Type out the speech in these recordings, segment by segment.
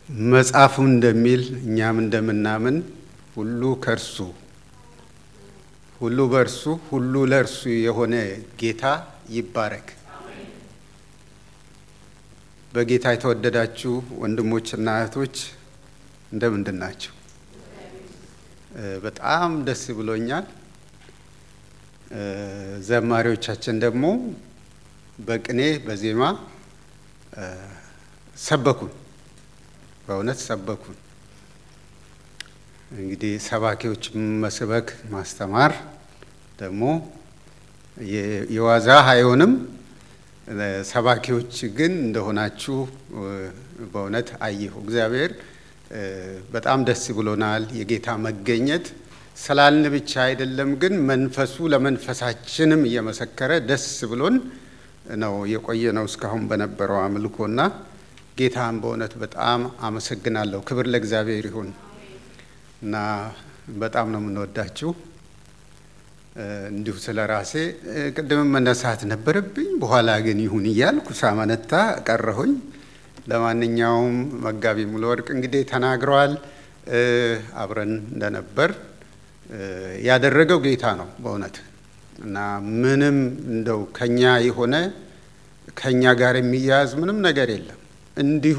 መጽሐፉ እንደሚል እኛም እንደምናምን ሁሉ ከእርሱ ሁሉ በእርሱ ሁሉ ለእርሱ የሆነ ጌታ ይባረክ። በጌታ የተወደዳችሁ ወንድሞችና እህቶች እንደምንድን ናቸው? በጣም ደስ ብሎኛል። ዘማሪዎቻችን ደግሞ በቅኔ በዜማ ሰበኩን፣ በእውነት ሰበኩን። እንግዲህ ሰባኪዎች መስበክ ማስተማር ደግሞ የዋዛ አይሆንም። ሰባኪዎች ግን እንደሆናችሁ በእውነት አየሁ። እግዚአብሔር በጣም ደስ ብሎናል። የጌታ መገኘት ስላልን ብቻ አይደለም፣ ግን መንፈሱ ለመንፈሳችንም እየመሰከረ ደስ ብሎን ነው የቆየ ነው እስካሁን በነበረው አምልኮና ጌታን በእውነት በጣም አመሰግናለሁ። ክብር ለእግዚአብሔር ይሁን እና በጣም ነው የምንወዳችሁ። እንዲሁ ስለ ራሴ ቅድምም መነሳት ነበረብኝ፣ በኋላ ግን ይሁን እያልኩ ሳመነታ ቀረሁኝ። ለማንኛውም መጋቢ ሙሉ ወርቅ እንግዲህ ተናግረዋል። አብረን እንደነበር ያደረገው ጌታ ነው በእውነት እና ምንም እንደው ከኛ የሆነ ከኛ ጋር የሚያያዝ ምንም ነገር የለም። እንዲሁ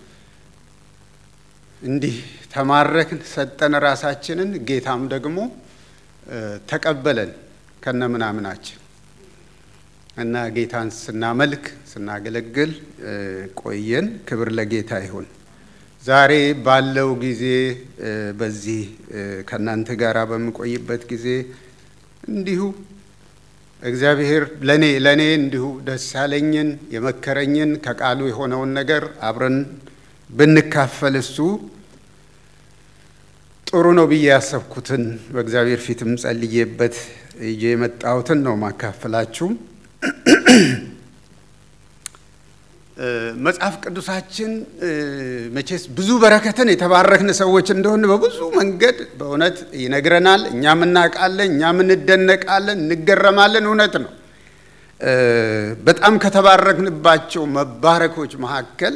እንዲህ ተማረክን ሰጠን ራሳችንን፣ ጌታም ደግሞ ተቀበለን ከነ ምናምናችን እና ጌታን ስናመልክ ስናገለግል ቆየን። ክብር ለጌታ ይሁን። ዛሬ ባለው ጊዜ በዚህ ከእናንተ ጋር በምቆይበት ጊዜ እንዲሁ እግዚአብሔር ለኔ ለኔ እንዲሁ ደስ ያለኝን የመከረኝን ከቃሉ የሆነውን ነገር አብረን ብንካፈል እሱ ጥሩ ነው ብዬ ያሰብኩትን በእግዚአብሔር ፊትም ጸልዬበት ይዤ የመጣሁትን ነው ማካፈላችሁ። መጽሐፍ ቅዱሳችን መቼስ ብዙ በረከትን የተባረክን ሰዎች እንደሆን በብዙ መንገድ በእውነት ይነግረናል። እኛም እናውቃለን፣ እኛም እንደነቃለን፣ እንገረማለን። እውነት ነው። በጣም ከተባረክንባቸው መባረኮች መካከል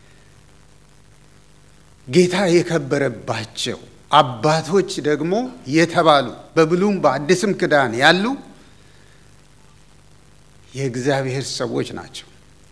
ጌታ የከበረባቸው አባቶች ደግሞ የተባሉ በብሉም በአዲስም ኪዳን ያሉ የእግዚአብሔር ሰዎች ናቸው።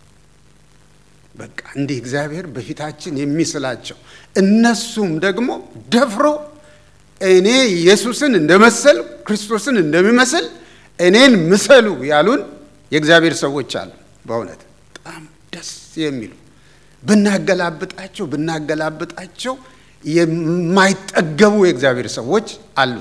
በቃ እንዲህ እግዚአብሔር በፊታችን የሚስላቸው እነሱም ደግሞ ደፍሮ እኔ ኢየሱስን እንደመሰል ክርስቶስን እንደሚመስል እኔን ምሰሉ ያሉን የእግዚአብሔር ሰዎች አሉ። በእውነት በጣም ደስ የሚሉ ብናገላብጣቸው ብናገላብጣቸው የማይጠገቡ የእግዚአብሔር ሰዎች አሉ።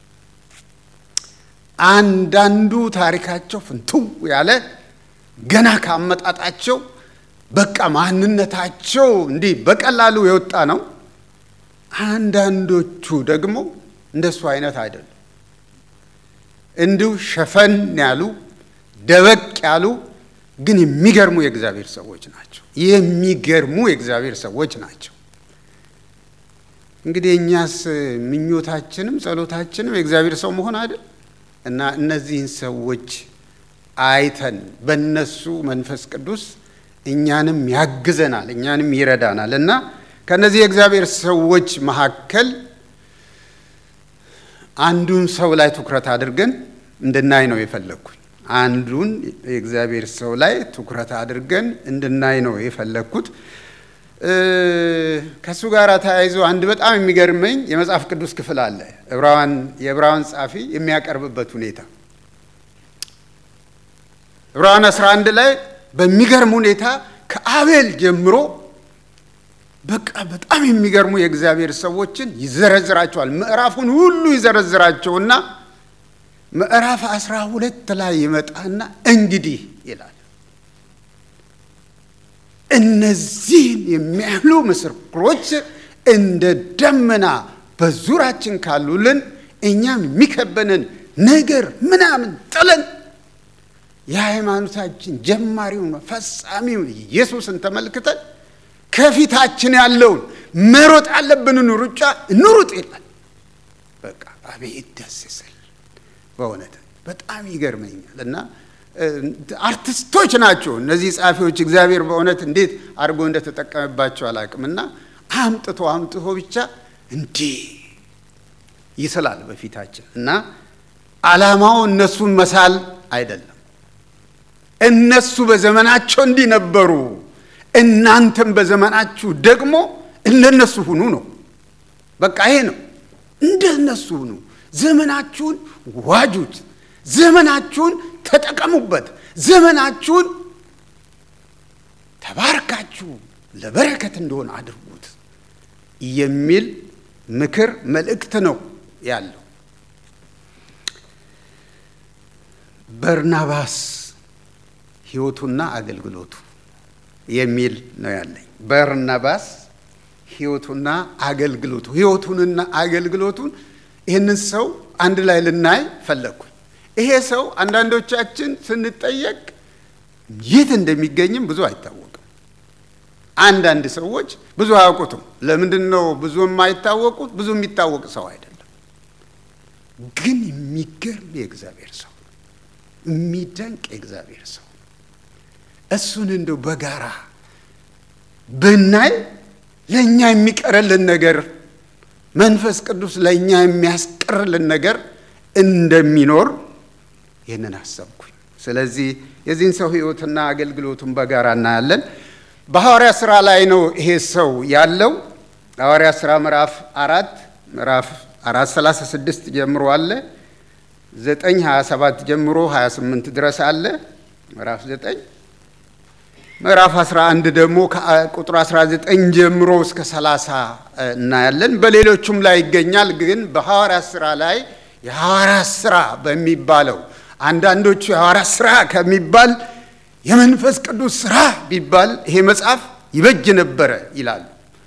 አንዳንዱ ታሪካቸው ፍንትው ያለ ገና ካመጣጣቸው በቃ ማንነታቸው እንዲህ በቀላሉ የወጣ ነው። አንዳንዶቹ ደግሞ እንደሱ አይነት አይደሉም። እንዲሁ ሸፈን ያሉ ደበቅ ያሉ ግን የሚገርሙ የእግዚአብሔር ሰዎች ናቸው። የሚገርሙ የእግዚአብሔር ሰዎች ናቸው። እንግዲህ እኛስ ምኞታችንም ጸሎታችንም የእግዚአብሔር ሰው መሆን አይደል እና እነዚህን ሰዎች አይተን በእነሱ መንፈስ ቅዱስ እኛንም ያግዘናል፣ እኛንም ይረዳናል እና ከእነዚህ የእግዚአብሔር ሰዎች መካከል አንዱን ሰው ላይ ትኩረት አድርገን እንድናይ ነው የፈለግኩኝ። አንዱን የእግዚአብሔር ሰው ላይ ትኩረት አድርገን እንድናይ ነው የፈለግኩት። ከእሱ ጋር ተያይዞ አንድ በጣም የሚገርመኝ የመጽሐፍ ቅዱስ ክፍል አለ። የዕብራውያን ጸሐፊ የሚያቀርብበት ሁኔታ ዕብራውያን 11 ላይ በሚገርም ሁኔታ ከአቤል ጀምሮ በቃ በጣም የሚገርሙ የእግዚአብሔር ሰዎችን ይዘረዝራቸዋል። ምዕራፉን ሁሉ ይዘረዝራቸውና ምዕራፍ አስራ ሁለት ላይ ይመጣና እንግዲህ ይላል እነዚህን የሚያህሉ ምስክሮች እንደ ደመና በዙሪያችን ካሉልን እኛም የሚከበንን ነገር ምናምን ጥለን የሃይማኖታችን ጀማሪውን ፈጻሚውን ኢየሱስን ተመልክተን ከፊታችን ያለውን መሮጥ ያለብንን ሩጫ እንሩጥ ይላል። በቃ አቤት ደስ ስል በእውነት በጣም ይገርመኛል እና አርቲስቶች ናቸው እነዚህ ጸሐፊዎች። እግዚአብሔር በእውነት እንዴት አድርጎ እንደተጠቀመባቸው አላውቅም። እና አምጥቶ አምጥቶ ብቻ እንዲህ ይስላል በፊታችን እና ዓላማው እነሱን መሳል አይደለም። እነሱ በዘመናቸው እንዲህ ነበሩ፣ እናንተም በዘመናችሁ ደግሞ እንደነሱ ሁኑ ነው። በቃ ይሄ ነው። እንደነሱ ሁኑ። ዘመናችሁን ዋጁት። ዘመናችሁን ተጠቀሙበት። ዘመናችሁን ተባርካችሁ ለበረከት እንደሆነ አድርጉት የሚል ምክር መልእክት ነው ያለው። በርናባስ ሕይወቱና አገልግሎቱ የሚል ነው ያለኝ። በርናባስ ሕይወቱና አገልግሎቱ ሕይወቱንና አገልግሎቱን ይህንን ሰው አንድ ላይ ልናይ ፈለግኩኝ። ይሄ ሰው አንዳንዶቻችን ስንጠየቅ የት እንደሚገኝም ብዙ አይታወቅም። አንዳንድ ሰዎች ብዙ አያውቁትም። ለምንድን ነው ብዙ የማይታወቁት? ብዙ የሚታወቅ ሰው አይደለም፣ ግን የሚገርም የእግዚአብሔር ሰው የሚደንቅ የእግዚአብሔር ሰው እሱን እንደው በጋራ ብናይ ለእኛ የሚቀርልን ነገር መንፈስ ቅዱስ ለእኛ የሚያስቀርልን ነገር እንደሚኖር ይህንን አሰብኩኝ። ስለዚህ የዚህን ሰው ሕይወትና አገልግሎቱን በጋራ እናያለን። በሐዋርያ ሥራ ላይ ነው ይሄ ሰው ያለው። ሐዋርያ ሥራ ምዕራፍ አራት ምዕራፍ አራት ሰላሳ ስድስት ጀምሮ አለ ዘጠኝ ሀያ ሰባት ጀምሮ ሀያ ስምንት ድረስ አለ ምዕራፍ ዘጠኝ ምዕራፍ 11 ደግሞ ቁጥር 19 ጀምሮ እስከ 30 እናያለን። በሌሎቹም ላይ ይገኛል። ግን በሐዋርያት ሥራ ላይ የሐዋርያት ሥራ በሚባለው አንዳንዶቹ የሐዋርያት ሥራ ከሚባል የመንፈስ ቅዱስ ሥራ ቢባል ይሄ መጽሐፍ ይበጅ ነበረ ይላሉ።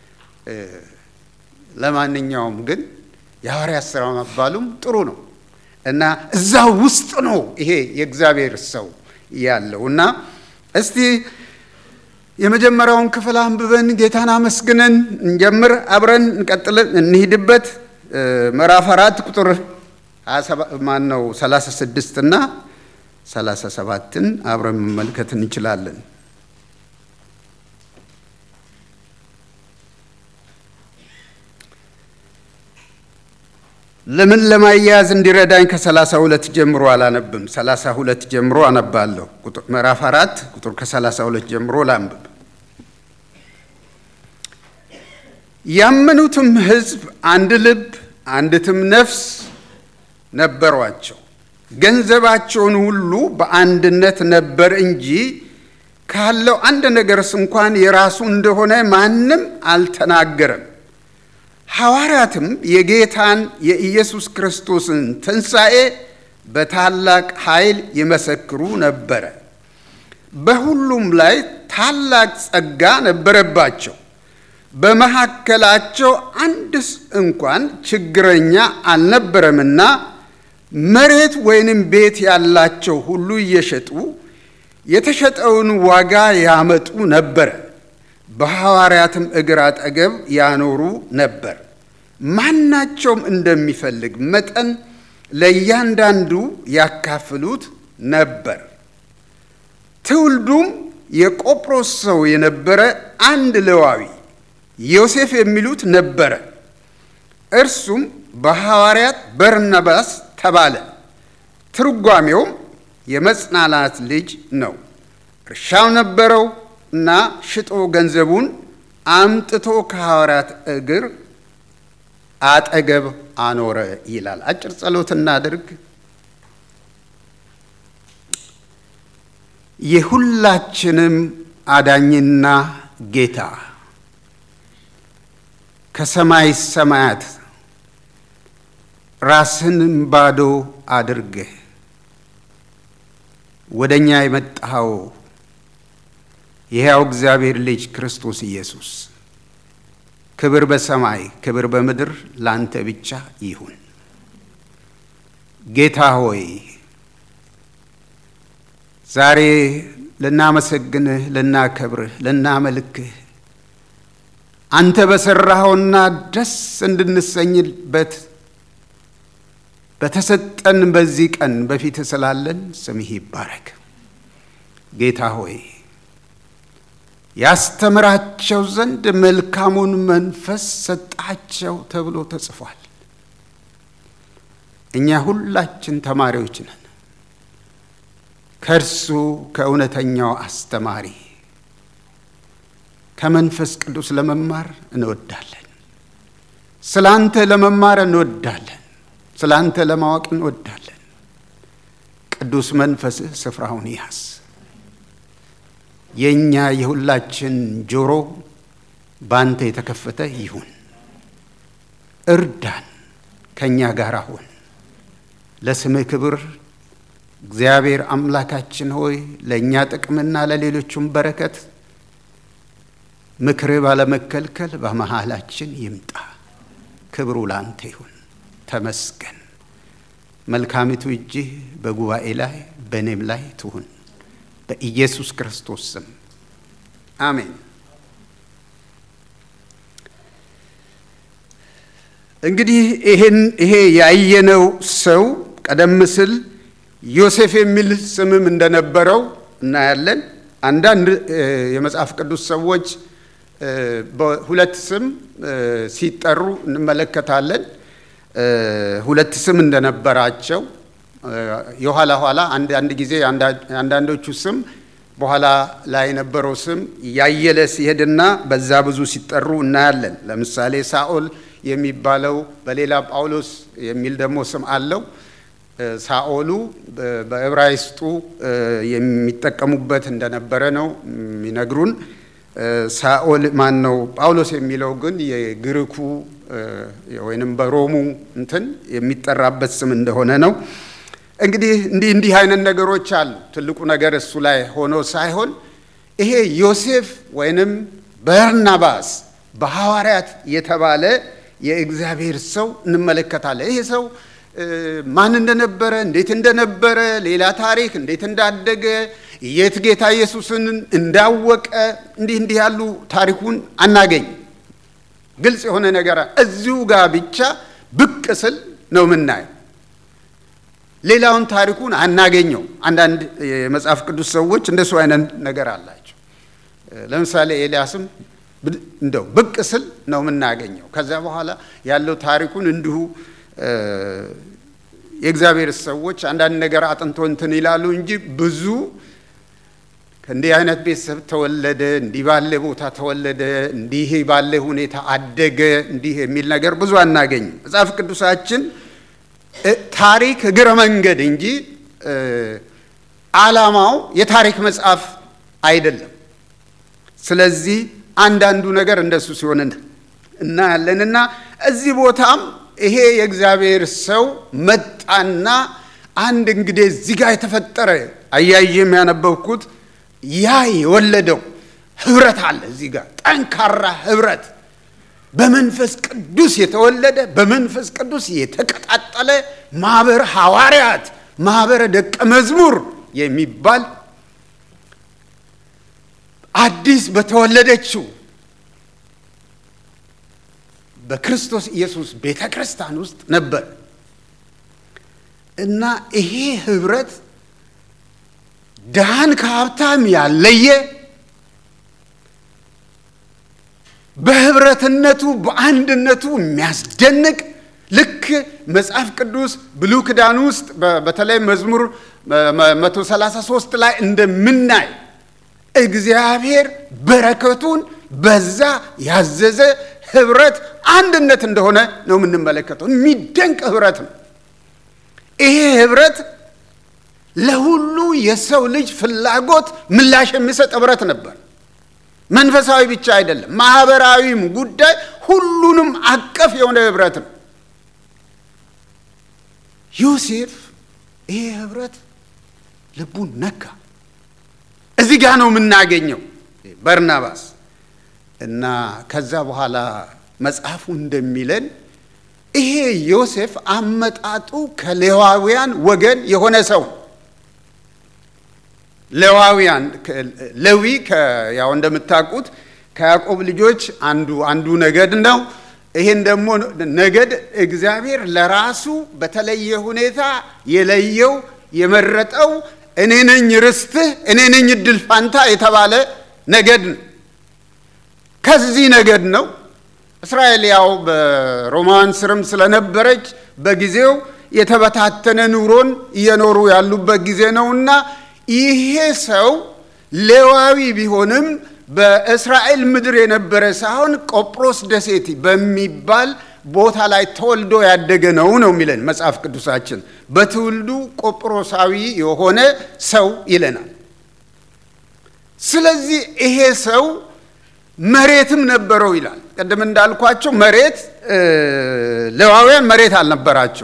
ለማንኛውም ግን የሐዋርያት ሥራ መባሉም ጥሩ ነው እና እዛ ውስጥ ነው ይሄ የእግዚአብሔር ሰው ያለው እና እስቲ የመጀመሪያውን ክፍል አንብበን ጌታን አመስግነን እንጀምር። አብረን እንቀጥልን እንሂድበት። ምዕራፍ አራት ቁጥር ማን ነው ሰላሳ ስድስት እና ሰላሳ ሰባትን አብረን መመልከት እንችላለን። ለምን ለማያያዝ እንዲረዳኝ ከሰላሳ ሁለት ጀምሮ አላነብም። ሰላሳ ሁለት ጀምሮ አነባለሁ። ምዕራፍ አራት ቁጥር ከሰላሳ ሁለት ጀምሮ ላንብብ። ያመኑትም ሕዝብ አንድ ልብ አንዲትም ነፍስ ነበሯቸው። ገንዘባቸውን ሁሉ በአንድነት ነበር እንጂ ካለው አንድ ነገርስ እንኳን የራሱ እንደሆነ ማንም አልተናገረም። ሐዋርያትም የጌታን የኢየሱስ ክርስቶስን ትንሣኤ በታላቅ ኃይል ይመሰክሩ ነበረ። በሁሉም ላይ ታላቅ ጸጋ ነበረባቸው። በመካከላቸው አንድስ እንኳን ችግረኛ አልነበረምና መሬት ወይንም ቤት ያላቸው ሁሉ እየሸጡ የተሸጠውን ዋጋ ያመጡ ነበረ በሐዋርያትም እግር አጠገብ ያኖሩ ነበር። ማናቸውም እንደሚፈልግ መጠን ለእያንዳንዱ ያካፍሉት ነበር። ትውልዱም የቆጵሮስ ሰው የነበረ አንድ ሌዋዊ ዮሴፍ የሚሉት ነበረ። እርሱም በሐዋርያት በርናባስ ተባለ። ትርጓሜውም የመጽናናት ልጅ ነው። እርሻው ነበረው እና ሽጦ ገንዘቡን አምጥቶ ከሐዋርያት እግር አጠገብ አኖረ ይላል። አጭር ጸሎት እናድርግ። የሁላችንም አዳኝና ጌታ ከሰማይ ሰማያት ራስንም ባዶ አድርገህ ወደ እኛ የመጣኸው የሕያው እግዚአብሔር ልጅ ክርስቶስ ኢየሱስ ክብር በሰማይ ክብር በምድር ላንተ ብቻ ይሁን። ጌታ ሆይ ዛሬ ልናመሰግንህ፣ ልናከብርህ፣ ልናመልክህ አንተ በሠራኸውና ደስ እንድንሰኝበት በተሰጠን በዚህ ቀን በፊትህ ስላለን ስምህ ይባረክ። ጌታ ሆይ ያስተምራቸው ዘንድ መልካሙን መንፈስ ሰጣቸው ተብሎ ተጽፏል። እኛ ሁላችን ተማሪዎች ነን። ከእርሱ ከእውነተኛው አስተማሪ ከመንፈስ ቅዱስ ለመማር እንወዳለን። ስለ አንተ ለመማር እንወዳለን። ስለ አንተ ለማወቅ እንወዳለን። ቅዱስ መንፈስህ ስፍራውን ያዝ። የእኛ የሁላችን ጆሮ በአንተ የተከፈተ ይሁን። እርዳን፣ ከእኛ ጋር አሁን ለስምህ ክብር እግዚአብሔር አምላካችን ሆይ ለእኛ ጥቅምና ለሌሎቹም በረከት ምክርህ ባለመከልከል በመሃላችን ይምጣ። ክብሩ ላንተ ይሁን። ተመስገን። መልካሚቱ እጅህ በጉባኤ ላይ በእኔም ላይ ትሁን። በኢየሱስ ክርስቶስ ስም አሜን። እንግዲህ ይሄን ይሄ ያየነው ሰው ቀደም ሲል ዮሴፍ የሚል ስምም እንደነበረው እናያለን። አንዳንድ የመጽሐፍ ቅዱስ ሰዎች በሁለት ስም ሲጠሩ እንመለከታለን። ሁለት ስም እንደነበራቸው የኋላ ኋላ አንዳንድ ጊዜ አንዳንዶቹ ስም በኋላ ላይ የነበረው ስም ያየለ ሲሄድና በዛ ብዙ ሲጠሩ እናያለን። ለምሳሌ ሳኦል የሚባለው በሌላ ጳውሎስ የሚል ደግሞ ስም አለው። ሳኦሉ በዕብራይስጡ የሚጠቀሙበት እንደነበረ ነው የሚነግሩን። ሳኦል ማን ነው? ጳውሎስ የሚለው ግን የግሪኩ ወይንም በሮሙ እንትን የሚጠራበት ስም እንደሆነ ነው። እንግዲህ እንዲህ እንዲህ አይነት ነገሮች አሉ። ትልቁ ነገር እሱ ላይ ሆኖ ሳይሆን ይሄ ዮሴፍ ወይንም በርናባስ በሐዋርያት የተባለ የእግዚአብሔር ሰው እንመለከታለን። ይሄ ሰው ማን እንደነበረ እንዴት እንደነበረ ሌላ ታሪክ እንዴት እንዳደገ የት ጌታ ኢየሱስን እንዳወቀ እንዲህ እንዲህ ያሉ ታሪኩን አናገኝ። ግልጽ የሆነ ነገር እዚሁ ጋር ብቻ ብቅ ስል ነው የምናየው። ሌላውን ታሪኩን አናገኘው። አንዳንድ የመጽሐፍ ቅዱስ ሰዎች እንደሱ አይነት ነገር አላቸው። ለምሳሌ ኤልያስም እንደው ብቅ ስል ነው የምናገኘው። ከዚያ በኋላ ያለው ታሪኩን እንዲሁ የእግዚአብሔር ሰዎች አንዳንድ ነገር አጥንቶ እንትን ይላሉ እንጂ ብዙ ከእንዲህ አይነት ቤተሰብ ተወለደ፣ እንዲህ ባለ ቦታ ተወለደ፣ እንዲህ ባለ ሁኔታ አደገ፣ እንዲህ የሚል ነገር ብዙ አናገኝም። መጽሐፍ ቅዱሳችን ታሪክ እግረ መንገድ እንጂ ዓላማው የታሪክ መጽሐፍ አይደለም። ስለዚህ አንዳንዱ ነገር እንደሱ ሲሆን እናያለንና እዚህ ቦታም ይሄ የእግዚአብሔር ሰው መጣና አንድ እንግዲህ እዚህ ጋር የተፈጠረ አያይም ያነበብኩት ያ የወለደው ህብረት አለ። እዚህ ጋር ጠንካራ ህብረት በመንፈስ ቅዱስ የተወለደ በመንፈስ ቅዱስ የተቀጣጠለ ማህበር ሐዋርያት፣ ማህበረ ደቀ መዝሙር የሚባል አዲስ በተወለደችው በክርስቶስ ኢየሱስ ቤተ ክርስቲያን ውስጥ ነበር እና ይሄ ህብረት ድሃን ከሀብታም ያለየ በህብረትነቱ በአንድነቱ የሚያስደንቅ ልክ መጽሐፍ ቅዱስ ብሉይ ኪዳን ውስጥ በተለይ መዝሙር 133 ላይ እንደምናይ እግዚአብሔር በረከቱን በዛ ያዘዘ ህብረት አንድነት እንደሆነ ነው የምንመለከተው። የሚደንቅ ህብረት ነው። ይሄ ህብረት ለሁሉ የሰው ልጅ ፍላጎት ምላሽ የሚሰጥ ህብረት ነበር። መንፈሳዊ ብቻ አይደለም፣ ማህበራዊም ጉዳይ ሁሉንም አቀፍ የሆነ ህብረት ነው። ዮሴፍ ይሄ ህብረት ልቡን ነካ። እዚህ ጋ ነው የምናገኘው በርናባስ እና ከዛ በኋላ መጽሐፉ እንደሚለን ይሄ ዮሴፍ አመጣጡ ከሌዋውያን ወገን የሆነ ሰው ሌዋውያን ሌዊ ያው እንደምታውቁት ከያዕቆብ ልጆች አንዱ አንዱ ነገድ ነው። ይህን ደግሞ ነገድ እግዚአብሔር ለራሱ በተለየ ሁኔታ የለየው የመረጠው እኔ ነኝ ርስትህ፣ እኔ ነኝ እድል ፋንታ የተባለ ነገድ ነው። ከዚህ ነገድ ነው። እስራኤል ያው በሮማውያን ስርም ስለነበረች በጊዜው የተበታተነ ኑሮን እየኖሩ ያሉበት ጊዜ ነውና ይሄ ሰው ሌዋዊ ቢሆንም በእስራኤል ምድር የነበረ ሳይሆን ቆጵሮስ ደሴት በሚባል ቦታ ላይ ተወልዶ ያደገ ነው ነው የሚለን መጽሐፍ ቅዱሳችን። በትውልዱ ቆጵሮሳዊ የሆነ ሰው ይለናል። ስለዚህ ይሄ ሰው መሬትም ነበረው ይላል። ቅድም እንዳልኳቸው መሬት ሌዋውያን መሬት አልነበራቸው።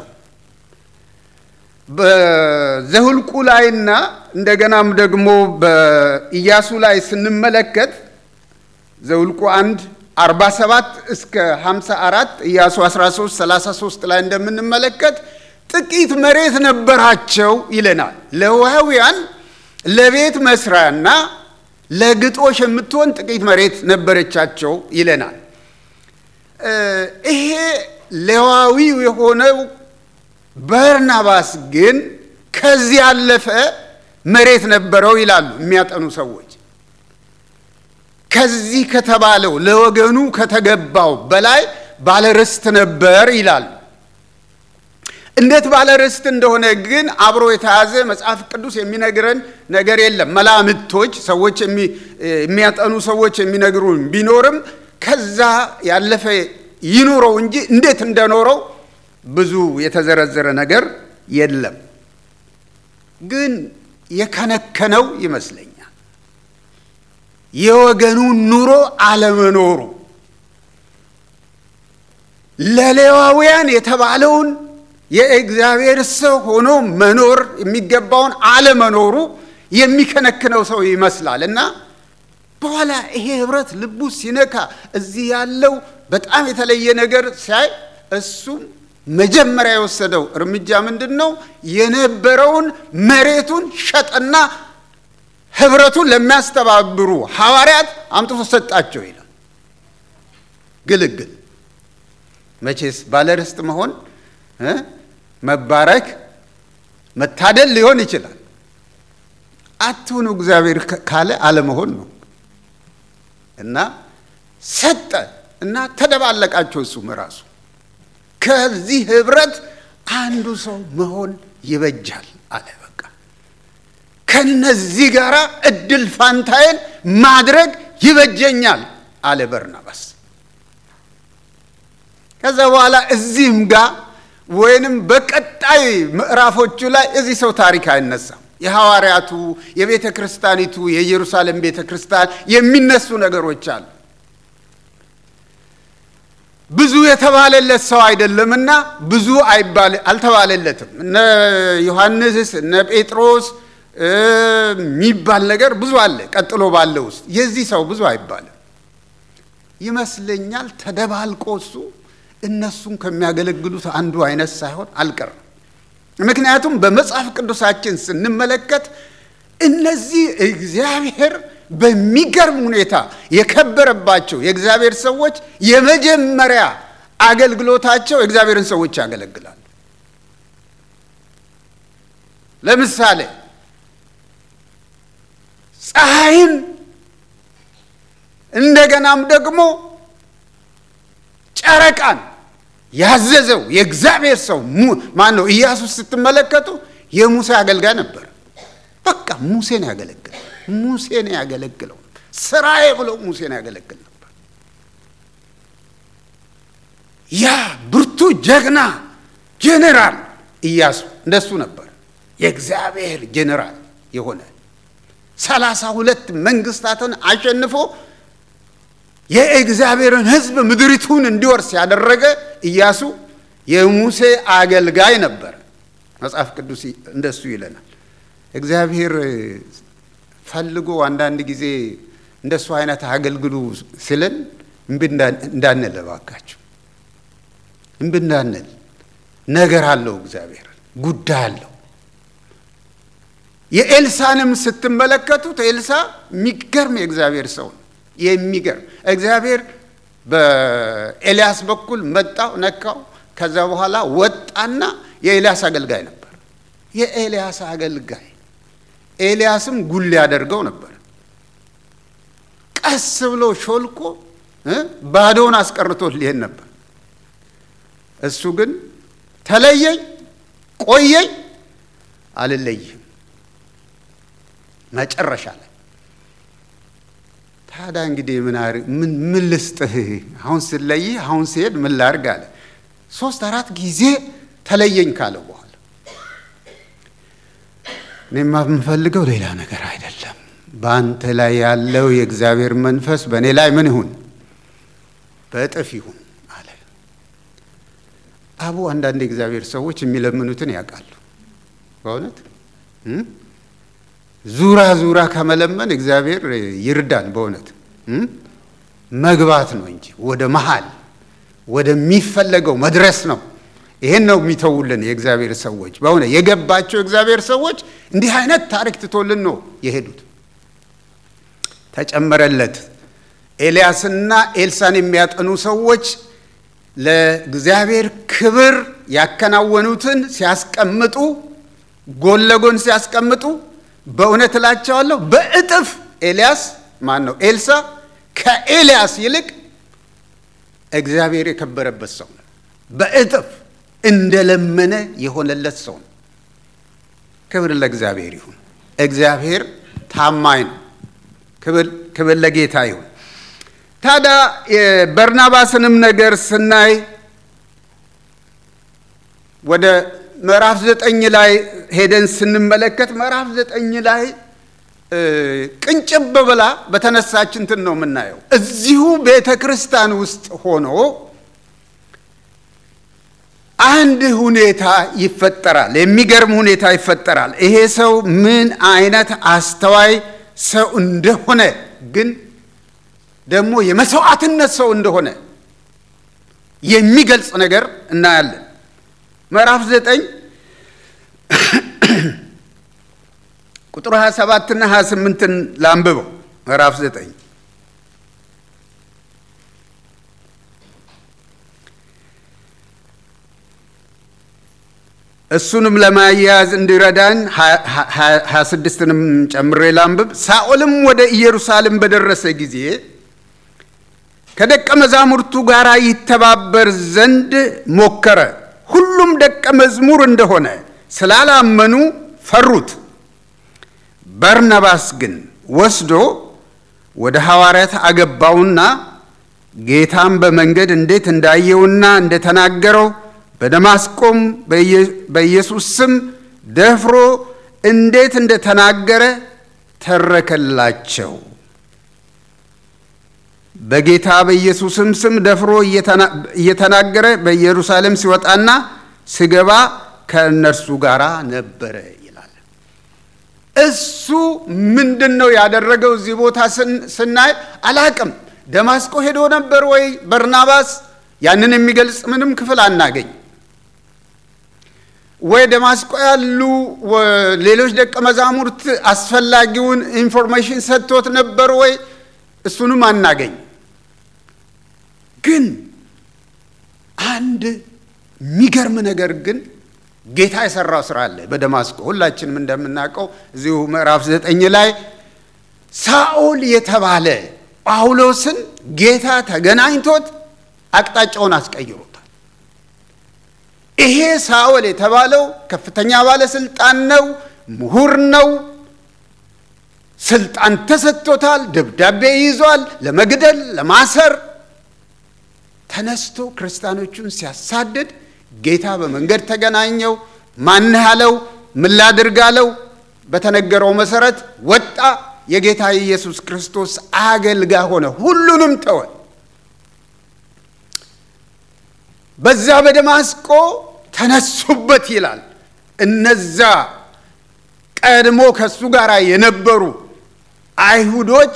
በዘሁልቁ ላይና እንደገናም ደግሞ በኢያሱ ላይ ስንመለከት ዘሁልቁ አንድ 47 እስከ 54 ኢያሱ 13 33 ላይ እንደምንመለከት ጥቂት መሬት ነበራቸው ይለናል። ሌዋውያን ለቤት መስሪያና ለግጦሽ የምትሆን ጥቂት መሬት ነበረቻቸው ይለናል። ይሄ ሌዋዊው የሆነው በርናባስ ግን ከዚህ ያለፈ መሬት ነበረው ይላሉ የሚያጠኑ ሰዎች። ከዚህ ከተባለው ለወገኑ ከተገባው በላይ ባለርስት ነበር ይላሉ። እንዴት ባለርስት እንደሆነ ግን አብሮ የተያዘ መጽሐፍ ቅዱስ የሚነግረን ነገር የለም። መላምቶች ሰዎች የሚያጠኑ ሰዎች የሚነግሩን ቢኖርም ከዛ ያለፈ ይኑረው እንጂ እንዴት እንደኖረው ብዙ የተዘረዘረ ነገር የለም። ግን የከነከነው ይመስለኛል የወገኑን ኑሮ አለመኖሩ ለሌዋውያን የተባለውን የእግዚአብሔር ሰው ሆኖ መኖር የሚገባውን አለመኖሩ የሚከነክነው ሰው ይመስላል እና በኋላ ይሄ ህብረት ልቡ ሲነካ እዚህ ያለው በጣም የተለየ ነገር ሲያይ እሱም መጀመሪያ የወሰደው እርምጃ ምንድን ነው? የነበረውን መሬቱን ሸጠና ህብረቱን ለሚያስተባብሩ ሐዋርያት አምጥቶ ሰጣቸው ይላል። ግልግል መቼስ ባለርስት መሆን መባረክ መታደል ሊሆን ይችላል። አትሁኑ እግዚአብሔር ካለ አለመሆን ነው እና ሰጠ እና ተደባለቃቸው እሱም ራሱ ከዚህ ህብረት አንዱ ሰው መሆን ይበጃል አለ። በቃ ከነዚህ ጋር እድል ፋንታዬን ማድረግ ይበጀኛል አለ በርናባስ። ከዛ በኋላ እዚህም ጋር ወይንም በቀጣይ ምዕራፎቹ ላይ እዚህ ሰው ታሪክ አይነሳም። የሐዋርያቱ የቤተ ክርስቲያኒቱ የኢየሩሳሌም ቤተ ክርስቲያን የሚነሱ ነገሮች አሉ። ብዙ የተባለለት ሰው አይደለምና ብዙ አልተባለለትም። እነ ዮሐንስ እነ ጴጥሮስ የሚባል ነገር ብዙ አለ። ቀጥሎ ባለው ውስጥ የዚህ ሰው ብዙ አይባልም ይመስለኛል። ተደባልቆ እሱ እነሱን ከሚያገለግሉት አንዱ አይነት ሳይሆን አልቀርም። ምክንያቱም በመጽሐፍ ቅዱሳችን ስንመለከት እነዚህ እግዚአብሔር በሚገርም ሁኔታ የከበረባቸው የእግዚአብሔር ሰዎች የመጀመሪያ አገልግሎታቸው የእግዚአብሔርን ሰዎች ያገለግላሉ። ለምሳሌ ፀሐይን እንደገናም ደግሞ ጨረቃን ያዘዘው የእግዚአብሔር ሰው ማን ነው? ኢያሱስ ስትመለከቱ የሙሴ አገልጋይ ነበር። በቃ ሙሴን ያገለግል ሙሴን ያገለግለው ስራዬ ብሎ ሙሴን ያገለግል ነበር። ያ ብርቱ ጀግና ጄኔራል ኢያሱ እንደሱ ነበር። የእግዚአብሔር ጄኔራል የሆነ ሰላሳ ሁለት መንግስታትን አሸንፎ የእግዚአብሔርን ሕዝብ ምድሪቱን እንዲወርስ ያደረገ ኢያሱ የሙሴ አገልጋይ ነበር። መጽሐፍ ቅዱስ እንደሱ ይለናል። እግዚአብሔር ፈልጎ አንዳንድ ጊዜ እንደሱ አይነት አገልግሉ ሲለን እምቢ እንዳንል እባካችሁ፣ እምቢ እንዳንል። ነገር አለው እግዚአብሔር ጉዳይ አለው። የኤልሳንም ስትመለከቱት ኤልሳ የሚገርም የእግዚአብሔር ሰው ነው። የሚገርም እግዚአብሔር በኤልያስ በኩል መጣው ነካው። ከዛ በኋላ ወጣና የኤልያስ አገልጋይ ነበር። የኤልያስ አገልጋይ ኤልያስም ጉል ያደርገው ነበር። ቀስ ብሎ ሾልኮ ባዶውን አስቀርቶት ሊሄድ ነበር። እሱ ግን ተለየኝ፣ ቆየኝ፣ አልለይህም መጨረሻ ላይ ታዲያ እንግዲህ ምን ምን ልስጥህ? አሁን ስለይህ አሁን ሲሄድ ምን ላርግ አለ። ሶስት አራት ጊዜ ተለየኝ ካለ በኋላ እኔማ የምፈልገው ሌላ ነገር አይደለም። በአንተ ላይ ያለው የእግዚአብሔር መንፈስ በእኔ ላይ ምን ይሁን? በእጥፍ ይሁን አለ። አቡ አንዳንድ የእግዚአብሔር ሰዎች የሚለምኑትን ያውቃሉ። በእውነት ዙራ ዙራ ከመለመን እግዚአብሔር ይርዳን። በእውነት መግባት ነው እንጂ ወደ መሃል ወደሚፈለገው መድረስ ነው። ይሄን ነው የሚተውልን የእግዚአብሔር ሰዎች። በእውነት የገባቸው የእግዚአብሔር ሰዎች እንዲህ አይነት ታሪክ ትቶልን ነው የሄዱት። ተጨመረለት። ኤልያስና ኤልሳን የሚያጠኑ ሰዎች ለእግዚአብሔር ክብር ያከናወኑትን ሲያስቀምጡ፣ ጎን ለጎን ሲያስቀምጡ በእውነት እላቸዋለሁ በእጥፍ ኤልያስ ማን ነው ኤልሳ ከኤልያስ ይልቅ እግዚአብሔር የከበረበት ሰው ነው። በእጥፍ እንደለመነ የሆነለት ሰው ነው። ክብር ለእግዚአብሔር ይሁን። እግዚአብሔር ታማኝ ነው። ክብር ለጌታ ይሁን። ታዲያ የበርናባስንም ነገር ስናይ ወደ ምዕራፍ ዘጠኝ ላይ ሄደን ስንመለከት ምዕራፍ ዘጠኝ ላይ ቅንጭብ ብላ በተነሳች እንትን ነው የምናየው። እዚሁ ቤተ ክርስቲያን ውስጥ ሆኖ አንድ ሁኔታ ይፈጠራል። የሚገርም ሁኔታ ይፈጠራል። ይሄ ሰው ምን አይነት አስተዋይ ሰው እንደሆነ ግን ደግሞ የመስዋዕትነት ሰው እንደሆነ የሚገልጽ ነገር እናያለን። ምዕራፍ ዘጠኝ ቁጥር 27 እና 28ን ላንብበው። ምዕራፍ ዘጠኝ እሱንም ለማያያዝ እንዲረዳን 26ንም ጨምሬ ላንብብ። ሳኦልም ወደ ኢየሩሳሌም በደረሰ ጊዜ ከደቀ መዛሙርቱ ጋር ይተባበር ዘንድ ሞከረ። ሁሉም ደቀ መዝሙር እንደሆነ ስላላመኑ ፈሩት። በርናባስ ግን ወስዶ ወደ ሐዋርያት አገባውና ጌታም በመንገድ እንዴት እንዳየውና እንደተናገረው በደማስቆም በኢየሱስ ስም ደፍሮ እንዴት እንደተናገረ ተረከላቸው። በጌታ በኢየሱስም ስም ደፍሮ እየተናገረ በኢየሩሳሌም ሲወጣና ሲገባ ከእነርሱ ጋር ነበረ ይላል። እሱ ምንድን ነው ያደረገው? እዚህ ቦታ ስናይ አላቅም። ደማስቆ ሄዶ ነበር ወይ በርናባስ? ያንን የሚገልጽ ምንም ክፍል አናገኝ። ወይ ደማስቆ ያሉ ሌሎች ደቀ መዛሙርት አስፈላጊውን ኢንፎርሜሽን ሰጥቶት ነበር ወይ? እሱንም አናገኝ። ግን አንድ የሚገርም ነገር ግን ጌታ የሰራው ስራ አለ በደማስቆ። ሁላችንም እንደምናውቀው እዚሁ ምዕራፍ ዘጠኝ ላይ ሳኦል የተባለ ጳውሎስን ጌታ ተገናኝቶት አቅጣጫውን አስቀይሮታል። ይሄ ሳኦል የተባለው ከፍተኛ ባለስልጣን ነው፣ ምሁር ነው፣ ስልጣን ተሰጥቶታል፣ ደብዳቤ ይዟል፣ ለመግደል ለማሰር ተነስቶ ክርስቲያኖቹን ሲያሳድድ ጌታ በመንገድ ተገናኘው። ማንህ አለው፣ ምን ላድርግ አለው። በተነገረው መሰረት ወጣ። የጌታ የኢየሱስ ክርስቶስ አገልጋይ ሆነ። ሁሉንም ተወ። በዛ በደማስቆ ተነሱበት ይላል። እነዛ ቀድሞ ከእሱ ጋር የነበሩ አይሁዶች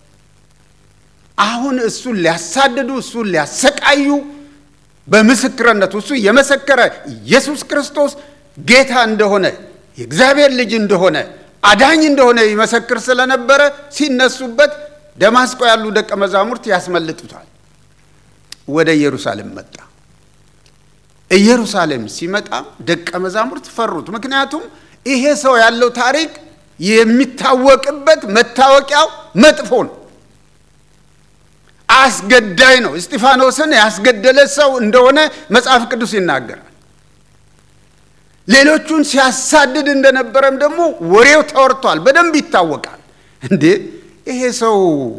አሁን እሱን ሊያሳድዱ እሱን ሊያሰቃዩ በምስክርነቱ እሱ የመሰከረ ኢየሱስ ክርስቶስ ጌታ እንደሆነ የእግዚአብሔር ልጅ እንደሆነ አዳኝ እንደሆነ ይመሰክር ስለነበረ ሲነሱበት ደማስቆ ያሉ ደቀ መዛሙርት ያስመልጡታል። ወደ ኢየሩሳሌም መጣ። ኢየሩሳሌም ሲመጣ ደቀ መዛሙርት ፈሩት። ምክንያቱም ይሄ ሰው ያለው ታሪክ የሚታወቅበት መታወቂያው መጥፎ ነው። አስገዳይ ነው። እስጢፋኖስን ያስገደለ ሰው እንደሆነ መጽሐፍ ቅዱስ ይናገራል። ሌሎቹን ሲያሳድድ እንደነበረም ደግሞ ወሬው ተወርቷል፣ በደንብ ይታወቃል። እንዴ ይሄ ሰው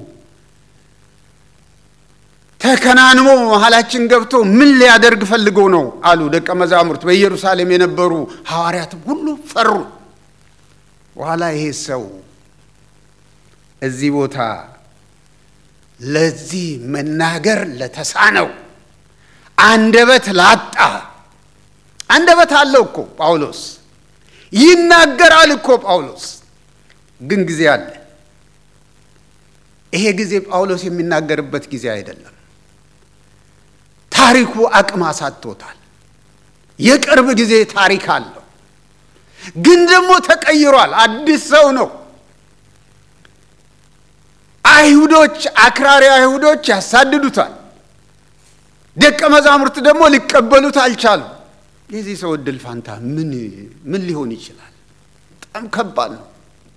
ተከናንሞ መሀላችን ገብቶ ምን ሊያደርግ ፈልጎ ነው አሉ ደቀ መዛሙርት። በኢየሩሳሌም የነበሩ ሐዋርያት ሁሉ ፈሩ። በኋላ ይሄ ሰው እዚህ ቦታ ለዚህ መናገር ለተሳነው አንደበት ላጣ አንደበት አለው እኮ ጳውሎስ ይናገራል እኮ ጳውሎስ ግን ጊዜ አለ። ይሄ ጊዜ ጳውሎስ የሚናገርበት ጊዜ አይደለም። ታሪኩ አቅም አሳጥቶታል። የቅርብ ጊዜ ታሪክ አለው፣ ግን ደግሞ ተቀይሯል። አዲስ ሰው ነው። አይሁዶች፣ አክራሪ አይሁዶች ያሳድዱታል። ደቀ መዛሙርት ደግሞ ሊቀበሉት አልቻሉም። የዚህ ሰው እድል ፋንታ ምን ምን ሊሆን ይችላል? በጣም ከባድ ነው።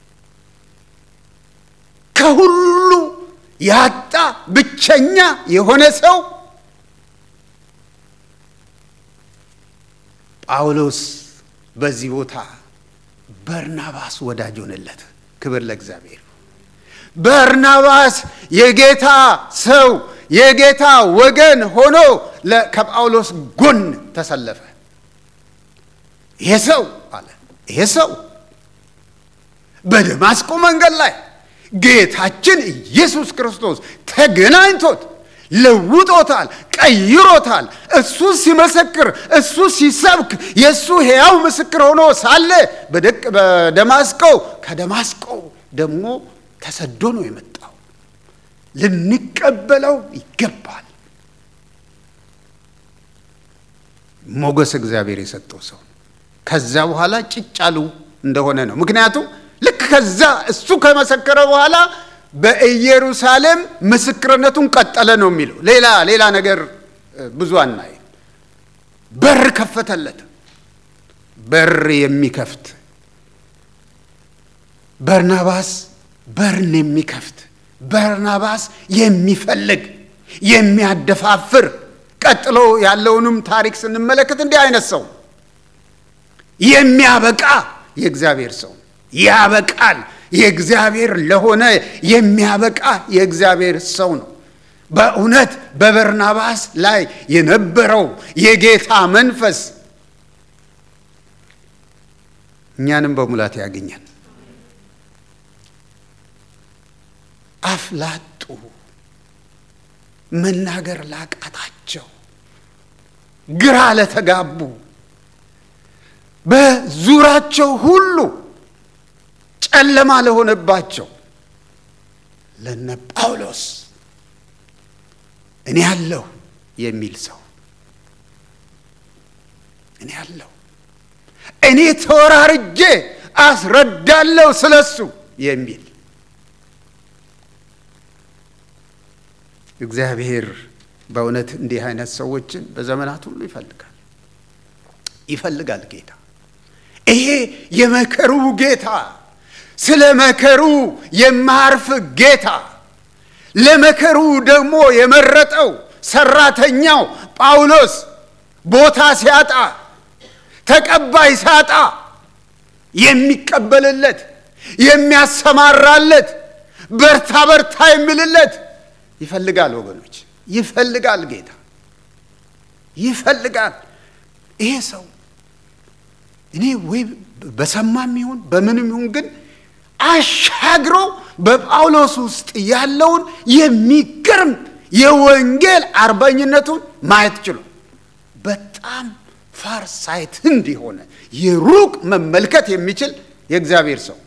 ከሁሉ ያጣ ብቸኛ የሆነ ሰው ጳውሎስ በዚህ ቦታ በርናባስ ወዳጅ ሆነለት። ክብር ለእግዚአብሔር። በርናባስ የጌታ ሰው የጌታ ወገን ሆኖ ከጳውሎስ ጎን ተሰለፈ። ይሄ ሰው አለ ይሄ ሰው በደማስቆ መንገድ ላይ ጌታችን ኢየሱስ ክርስቶስ ተገናኝቶት ለውጦታል፣ ቀይሮታል። እሱ ሲመሰክር እሱ ሲሰብክ የእሱ ሕያው ምስክር ሆኖ ሳለ በደማስቆ ከደማስቆ ደግሞ ተሰዶ ነው የመጣው። ልንቀበለው ይገባል። ሞገስ እግዚአብሔር የሰጠው ሰው ከዛ በኋላ ጭጫሉ እንደሆነ ነው። ምክንያቱም ልክ ከዛ እሱ ከመሰከረ በኋላ በኢየሩሳሌም ምስክርነቱን ቀጠለ ነው የሚለው። ሌላ ሌላ ነገር ብዙ አናይም። በር ከፈተለት። በር የሚከፍት በርናባስ በርን የሚከፍት በርናባስ የሚፈልግ የሚያደፋፍር። ቀጥሎ ያለውንም ታሪክ ስንመለከት እንዲህ አይነት ሰው የሚያበቃ የእግዚአብሔር ሰው ያበቃል። የእግዚአብሔር ለሆነ የሚያበቃ የእግዚአብሔር ሰው ነው። በእውነት በበርናባስ ላይ የነበረው የጌታ መንፈስ እኛንም በሙላት ያገኘን። አፍ ላጡ መናገር ላቃታቸው ግራ ለተጋቡ በዙራቸው ሁሉ ጨለማ ለሆነባቸው ለነ ጳውሎስ እኔ አለሁ የሚል ሰው እኔ አለሁ እኔ ተወራርጄ አስረዳለሁ ስለሱ የሚል እግዚአብሔር በእውነት እንዲህ አይነት ሰዎችን በዘመናት ሁሉ ይፈልጋል ይፈልጋል ጌታ። ይሄ የመከሩ ጌታ ስለ መከሩ የማያርፍ ጌታ ለመከሩ ደግሞ የመረጠው ሰራተኛው ጳውሎስ ቦታ ሲያጣ ተቀባይ ሲያጣ የሚቀበልለት የሚያሰማራለት በርታ በርታ የሚልለት ይፈልጋል። ወገኖች ይፈልጋል ጌታ ይፈልጋል። ይሄ ሰው እኔ ወይ በሰማም ይሁን በምንም ይሁን ግን አሻግሮ በጳውሎስ ውስጥ ያለውን የሚገርም የወንጌል አርበኝነቱን ማየት ችሎ በጣም ፋር ሳይት እንዲሆነ የሩቅ መመልከት የሚችል የእግዚአብሔር ሰው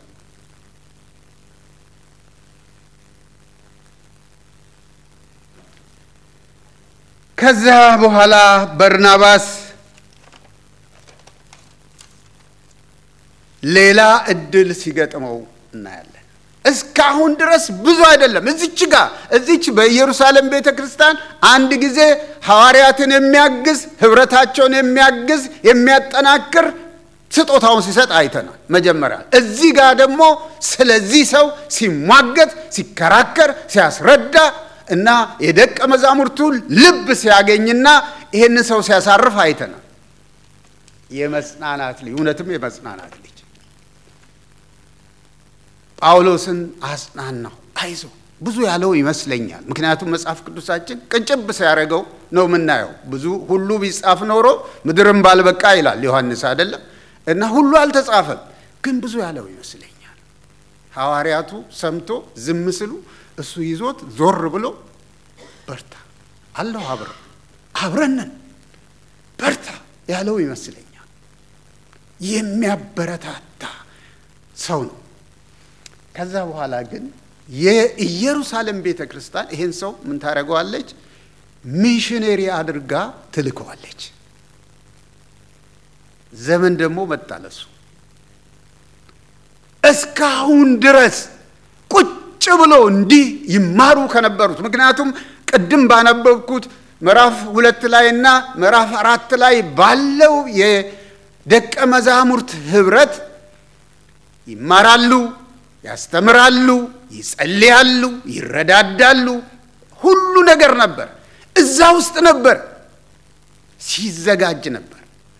ከዛ በኋላ በርናባስ ሌላ እድል ሲገጥመው እናያለን። እስካሁን ድረስ ብዙ አይደለም። እዚች ጋር እዚች በኢየሩሳሌም ቤተ ክርስቲያን አንድ ጊዜ ሐዋርያትን የሚያግዝ ህብረታቸውን የሚያግዝ የሚያጠናክር ስጦታውን ሲሰጥ አይተናል። መጀመሪያ እዚህ ጋር ደግሞ ስለዚህ ሰው ሲሟገት፣ ሲከራከር፣ ሲያስረዳ እና የደቀ መዛሙርቱ ልብ ሲያገኝና ይህን ሰው ሲያሳርፍ አይተናል። የመጽናናት ልጅ እውነትም የመጽናናት ልጅ ጳውሎስን አጽናናው። አይዞ ብዙ ያለው ይመስለኛል። ምክንያቱም መጽሐፍ ቅዱሳችን ቅንጭብ ሲያደርገው ነው የምናየው። ብዙ ሁሉ ቢጻፍ ኖሮ ምድርን ባልበቃ ይላል ዮሐንስ አይደለም። እና ሁሉ አልተጻፈም፣ ግን ብዙ ያለው ይመስለኛል። ሐዋርያቱ ሰምቶ ዝም ስሉ እሱ ይዞት ዞር ብሎ በርታ አለሁ አብረ አብረንን በርታ ያለው ይመስለኛል። የሚያበረታታ ሰው ነው። ከዛ በኋላ ግን የኢየሩሳሌም ቤተ ክርስቲያን ይሄን ሰው ምን ታደርገዋለች? ሚሽነሪ አድርጋ ትልከዋለች። ዘመን ደግሞ መጣለሱ እስካሁን ድረስ ቁጭ ብሎ እንዲህ ይማሩ ከነበሩት ምክንያቱም ቅድም ባነበብኩት ምዕራፍ ሁለት ላይ እና ምዕራፍ አራት ላይ ባለው የደቀ መዛሙርት ህብረት ይማራሉ፣ ያስተምራሉ፣ ይጸልያሉ፣ ይረዳዳሉ። ሁሉ ነገር ነበር፣ እዛ ውስጥ ነበር፣ ሲዘጋጅ ነበር።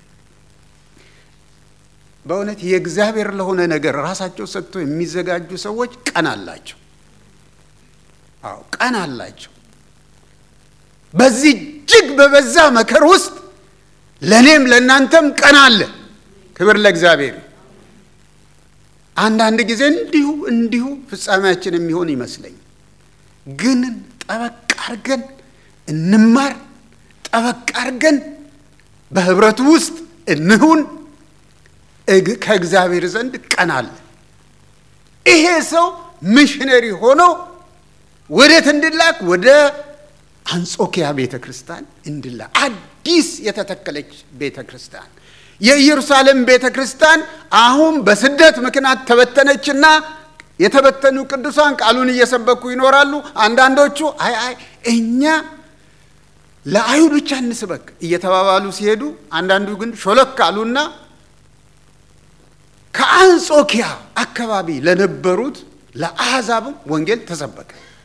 በእውነት የእግዚአብሔር ለሆነ ነገር ራሳቸው ሰጥቶ የሚዘጋጁ ሰዎች ቀን አላቸው። አዎ ቀን አላቸው። በዚህ እጅግ በበዛ መከር ውስጥ ለእኔም ለእናንተም ቀን አለ። ክብር ለእግዚአብሔር። አንዳንድ ጊዜ እንዲሁ እንዲሁ ፍጻሜያችን የሚሆን ይመስለኝ፣ ግን ጠበቅ አድርገን እንማር፣ ጠበቅ አድርገን በህብረቱ ውስጥ እንሁን። ከእግዚአብሔር ዘንድ ቀን አለ። ይሄ ሰው ሚሽነሪ ሆኖ ወዴት እንድላክ ወደ አንጾኪያ ቤተ ክርስቲያን እንድላ አዲስ የተተከለች ቤተ ክርስቲያን የኢየሩሳሌም ቤተ ክርስቲያን አሁን በስደት ምክንያት ተበተነችና የተበተኑ ቅዱሳን ቃሉን እየሰበኩ ይኖራሉ። አንዳንዶቹ አይ አይ እኛ ለአይሁድ ብቻ እንስበክ እየተባባሉ ሲሄዱ፣ አንዳንዱ ግን ሾለክ አሉና ከአንጾኪያ አካባቢ ለነበሩት ለአሕዛብም ወንጌል ተሰበከ።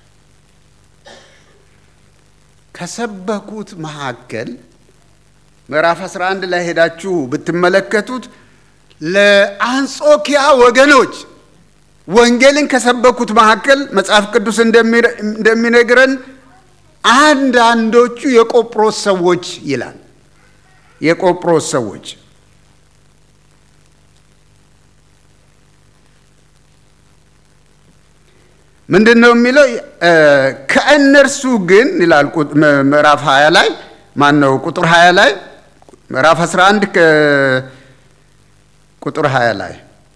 ከሰበኩት መካከል ምዕራፍ 11 ላይ ሄዳችሁ ብትመለከቱት ለአንጾኪያ ወገኖች ወንጌልን ከሰበኩት መካከል መጽሐፍ ቅዱስ እንደሚነግረን አንዳንዶቹ የቆጵሮስ ሰዎች ይላል። የቆጵሮስ ሰዎች ምንድን ነው የሚለው? ከእነርሱ ግን ይላል ምዕራፍ 20 ላይ ማን ነው ቁጥር 20 ላይ ምዕራፍ 11 ቁጥር 20 ላይ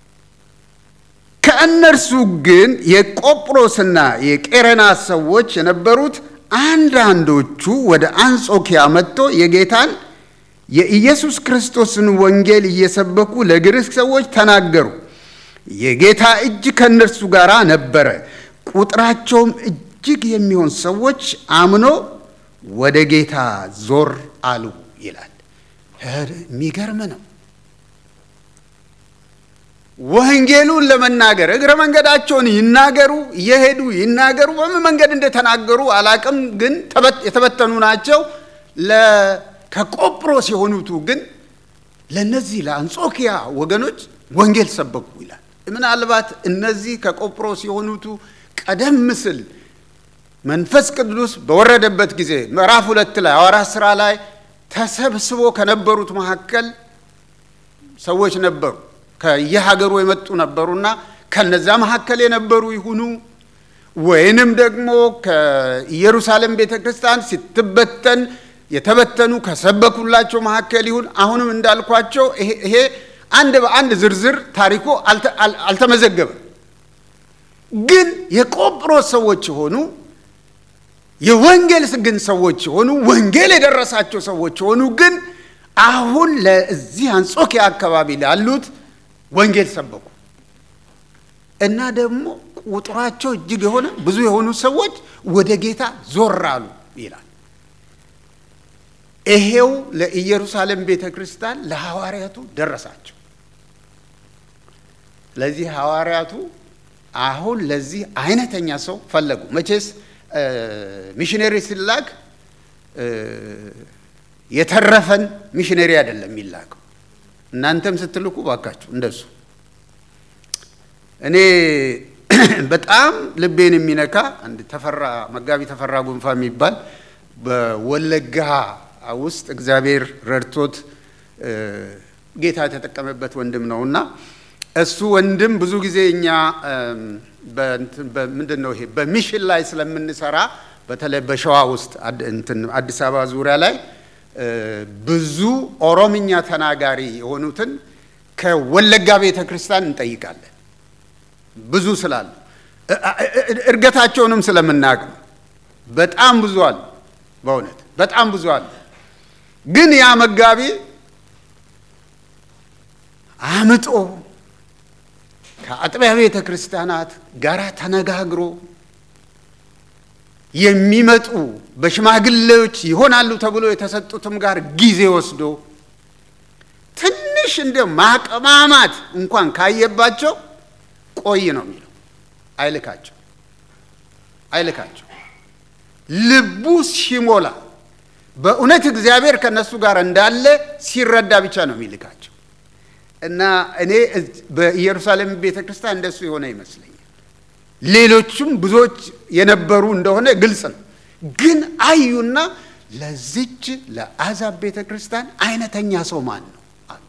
ከእነርሱ ግን የቆጵሮስና የቄረና ሰዎች የነበሩት አንዳንዶቹ ወደ አንጾኪያ መጥቶ የጌታን የኢየሱስ ክርስቶስን ወንጌል እየሰበኩ ለግሪክ ሰዎች ተናገሩ። የጌታ እጅ ከእነርሱ ጋር ነበረ። ቁጥራቸውም እጅግ የሚሆን ሰዎች አምኖ ወደ ጌታ ዞር አሉ ይላል። የሚገርም ነው። ወንጌሉን ለመናገር እግረ መንገዳቸውን ይናገሩ፣ እየሄዱ ይናገሩ። በምን መንገድ እንደተናገሩ አላቅም፣ ግን የተበተኑ ናቸው። ከቆጵሮስ የሆኑቱ ግን ለእነዚህ ለአንጾኪያ ወገኖች ወንጌል ሰበኩ ይላል። ምናልባት እነዚህ ከቆጵሮስ የሆኑቱ ቀደም ሲል መንፈስ ቅዱስ በወረደበት ጊዜ ምዕራፍ ሁለት ላይ ሐዋርያት ሥራ ላይ ተሰብስቦ ከነበሩት መካከል ሰዎች ነበሩ። ከየሀገሩ የመጡ ነበሩና ከነዛ መካከል የነበሩ ይሁኑ ወይንም ደግሞ ከኢየሩሳሌም ቤተ ክርስቲያን ስትበተን የተበተኑ ከሰበኩላቸው መካከል ይሁን። አሁንም እንዳልኳቸው ይሄ አንድ በአንድ ዝርዝር ታሪኮ አልተመዘገበም። ግን የቆጵሮስ ሰዎች የሆኑ የወንጌል ግን ሰዎች የሆኑ ወንጌል የደረሳቸው ሰዎች የሆኑ ግን አሁን ለዚህ አንጾኪያ አካባቢ ላሉት ወንጌል ሰበኩ እና ደግሞ ቁጥራቸው እጅግ የሆነ ብዙ የሆኑ ሰዎች ወደ ጌታ ዞር አሉ ይላል። ይሄው ለኢየሩሳሌም ቤተ ክርስቲያን ለሐዋርያቱ ደረሳቸው። ስለዚህ ሐዋርያቱ አሁን ለዚህ አይነተኛ ሰው ፈለጉ። መቼስ ሚሽነሪ ሲላክ የተረፈን ሚሽነሪ አይደለም የሚላከው። እናንተም ስትልኩ ባካችሁ እንደሱ። እኔ በጣም ልቤን የሚነካ አንድ ተፈራ መጋቢ ተፈራ ጉንፋ የሚባል በወለጋ ውስጥ እግዚአብሔር ረድቶት ጌታ የተጠቀመበት ወንድም ነው እና እሱ ወንድም ብዙ ጊዜ እኛ ምንድን ነው ይሄ በሚሽን ላይ ስለምንሰራ በተለይ በሸዋ ውስጥ አዲስ አበባ ዙሪያ ላይ ብዙ ኦሮምኛ ተናጋሪ የሆኑትን ከወለጋ ቤተ ክርስቲያን እንጠይቃለን። ብዙ ስላሉ እድገታቸውንም ስለምናውቅ ነው። በጣም ብዙ አሉ። በእውነት በጣም ብዙ አሉ። ግን ያ መጋቢ አምጦ ከአጥቢያ ቤተ ክርስቲያናት ጋር ተነጋግሮ የሚመጡ በሽማግሌዎች ይሆናሉ ተብሎ የተሰጡትም ጋር ጊዜ ወስዶ ትንሽ እንደ ማቀማማት እንኳን ካየባቸው ቆይ ነው የሚለው። አይልካቸው አይልካቸው። ልቡ ሲሞላ በእውነት እግዚአብሔር ከእነሱ ጋር እንዳለ ሲረዳ ብቻ ነው የሚልካቸው። እና እኔ በኢየሩሳሌም ቤተ ክርስቲያን እንደሱ የሆነ ይመስለኛል። ሌሎቹም ብዙዎች የነበሩ እንደሆነ ግልጽ ነው። ግን አዩና ለዚች ለአሕዛብ ቤተ ክርስቲያን አይነተኛ ሰው ማን ነው አሉ።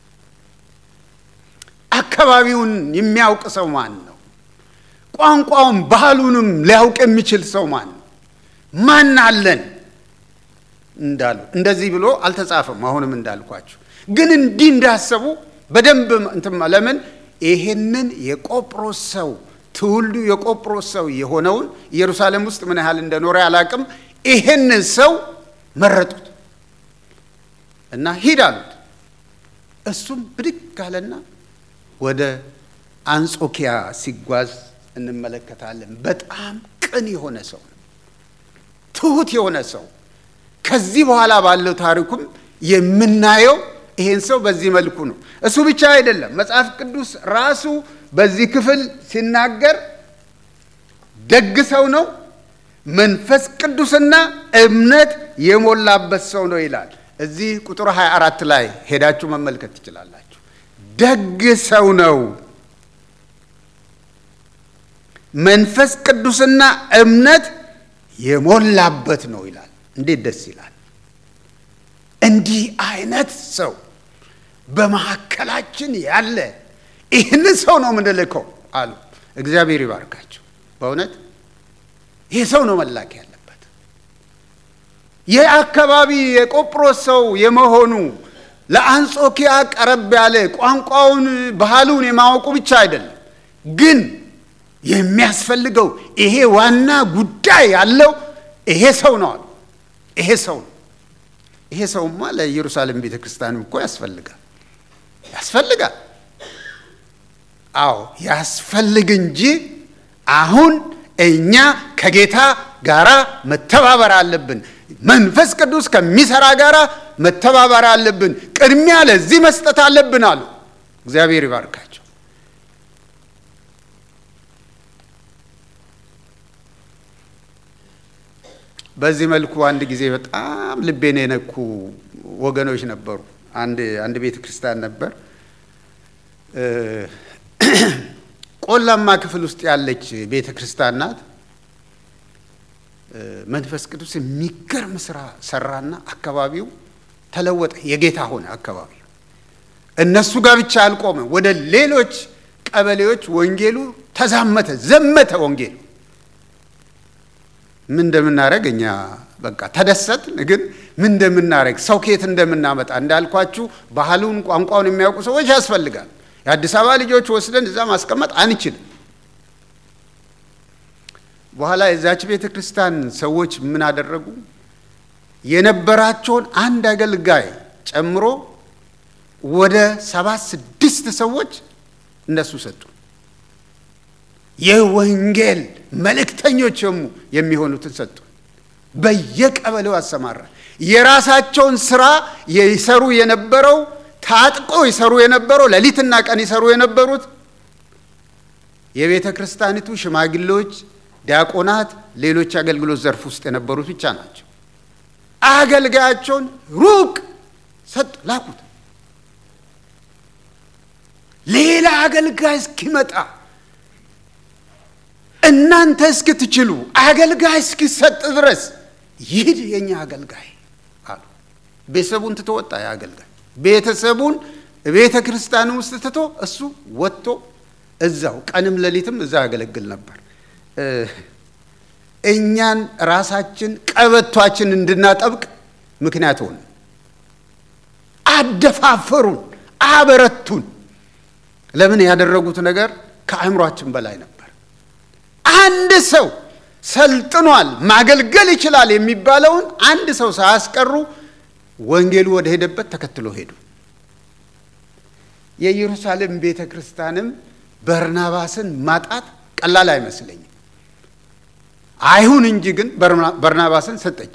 አካባቢውን የሚያውቅ ሰው ማን ነው? ቋንቋውን ባህሉንም ሊያውቅ የሚችል ሰው ማን ነው? ማን አለን እንዳሉ እንደዚህ ብሎ አልተጻፈም። አሁንም እንዳልኳችሁ ግን እንዲህ እንዳሰቡ በደንብ እንትም ለምን ይሄንን የቆጵሮስ ሰው ትውልዱ የቆጵሮስ ሰው የሆነውን ኢየሩሳሌም ውስጥ ምን ያህል እንደኖረ አላቅም። ይሄንን ሰው መረጡት እና ሂድ አሉት። እሱም ብድግ አለና ወደ አንጾኪያ ሲጓዝ እንመለከታለን። በጣም ቅን የሆነ ሰው ነው፣ ትሁት የሆነ ሰው ከዚህ በኋላ ባለው ታሪኩም የምናየው ይሄን ሰው በዚህ መልኩ ነው። እሱ ብቻ አይደለም። መጽሐፍ ቅዱስ ራሱ በዚህ ክፍል ሲናገር ደግ ሰው ነው፣ መንፈስ ቅዱስና እምነት የሞላበት ሰው ነው ይላል። እዚህ ቁጥር 24 ላይ ሄዳችሁ መመልከት ትችላላችሁ። ደግ ሰው ነው፣ መንፈስ ቅዱስና እምነት የሞላበት ነው ይላል። እንዴት ደስ ይላል! እንዲህ አይነት ሰው በመካከላችን ያለ ይህንን ሰው ነው የምንልከው አሉ። እግዚአብሔር ይባርካቸው። በእውነት ይህ ሰው ነው መላክ ያለበት። ይህ አካባቢ የቆጵሮስ ሰው የመሆኑ ለአንጾኪያ ቀረብ ያለ ቋንቋውን፣ ባህሉን የማወቁ ብቻ አይደለም፣ ግን የሚያስፈልገው ይሄ ዋና ጉዳይ ያለው ይሄ ሰው ነው አሉ። ይሄ ሰው ነው። ይሄ ሰውማ ለኢየሩሳሌም ቤተ ክርስቲያንም እኮ ያስፈልጋል ያስፈልጋል። አዎ ያስፈልግ እንጂ አሁን እኛ ከጌታ ጋራ መተባበር አለብን። መንፈስ ቅዱስ ከሚሰራ ጋራ መተባበር አለብን። ቅድሚያ ለዚህ መስጠት አለብን አሉ። እግዚአብሔር ይባርካቸው። በዚህ መልኩ አንድ ጊዜ በጣም ልቤን የነኩ ወገኖች ነበሩ። አንድ አንድ ቤተ ክርስቲያን ነበር ቆላማ ክፍል ውስጥ ያለች ቤተ ክርስቲያን ናት። መንፈስ ቅዱስ የሚገርም ስራ ሰራና አካባቢው ተለወጠ፣ የጌታ ሆነ አካባቢው። እነሱ ጋር ብቻ አልቆመ፣ ወደ ሌሎች ቀበሌዎች ወንጌሉ ተዛመተ፣ ዘመተ ወንጌሉ። ምን እንደምናደርግ እኛ በቃ ተደሰትን፣ ግን ምን እንደምናደርግ ሰው ከየት እንደምናመጣ እንዳልኳችሁ ባህሉን ቋንቋውን የሚያውቁ ሰዎች ያስፈልጋል። የአዲስ አበባ ልጆች ወስደን እዛ ማስቀመጥ አንችልም። በኋላ የዛች ቤተ ክርስቲያን ሰዎች ምን አደረጉ? የነበራቸውን አንድ አገልጋይ ጨምሮ ወደ ሰባት ስድስት ሰዎች እነሱ ሰጡ። የወንጌል መልእክተኞች የሚሆኑትን ሰጡ። በየቀበሌው አሰማራ። የራሳቸውን ስራ ይሰሩ የነበረው ታጥቆ ይሰሩ የነበረው ሌሊትና ቀን ይሰሩ የነበሩት የቤተ ክርስቲያኒቱ ሽማግሌዎች ዲያቆናት፣ ሌሎች አገልግሎት ዘርፍ ውስጥ የነበሩት ብቻ ናቸው። አገልጋያቸውን ሩቅ ሰጥ ላኩት። ሌላ አገልጋይ እስኪመጣ እናንተ እስክትችሉ አገልጋይ እስኪሰጥ ድረስ ይሂድ የኛ አገልጋይ አሉ። ቤተሰቡን ትቶ ወጣ። ያ አገልጋይ ቤተሰቡን ቤተ ክርስቲያን ውስጥ ትቶ እሱ ወጥቶ እዛው ቀንም ሌሊትም እዛ ያገለግል ነበር። እኛን ራሳችን ቀበቷችን እንድናጠብቅ ምክንያት ሆኑ። አደፋፈሩን፣ አበረቱን። ለምን ያደረጉት ነገር ከአእምሯችን በላይ ነበር። አንድ ሰው ሰልጥኗል፣ ማገልገል ይችላል የሚባለውን አንድ ሰው ሳያስቀሩ ወንጌሉ ወደ ሄደበት ተከትሎ ሄዱ። የኢየሩሳሌም ቤተ ክርስቲያንም በርናባስን ማጣት ቀላል አይመስለኝም። አይሁን እንጂ ግን በርናባስን ሰጠች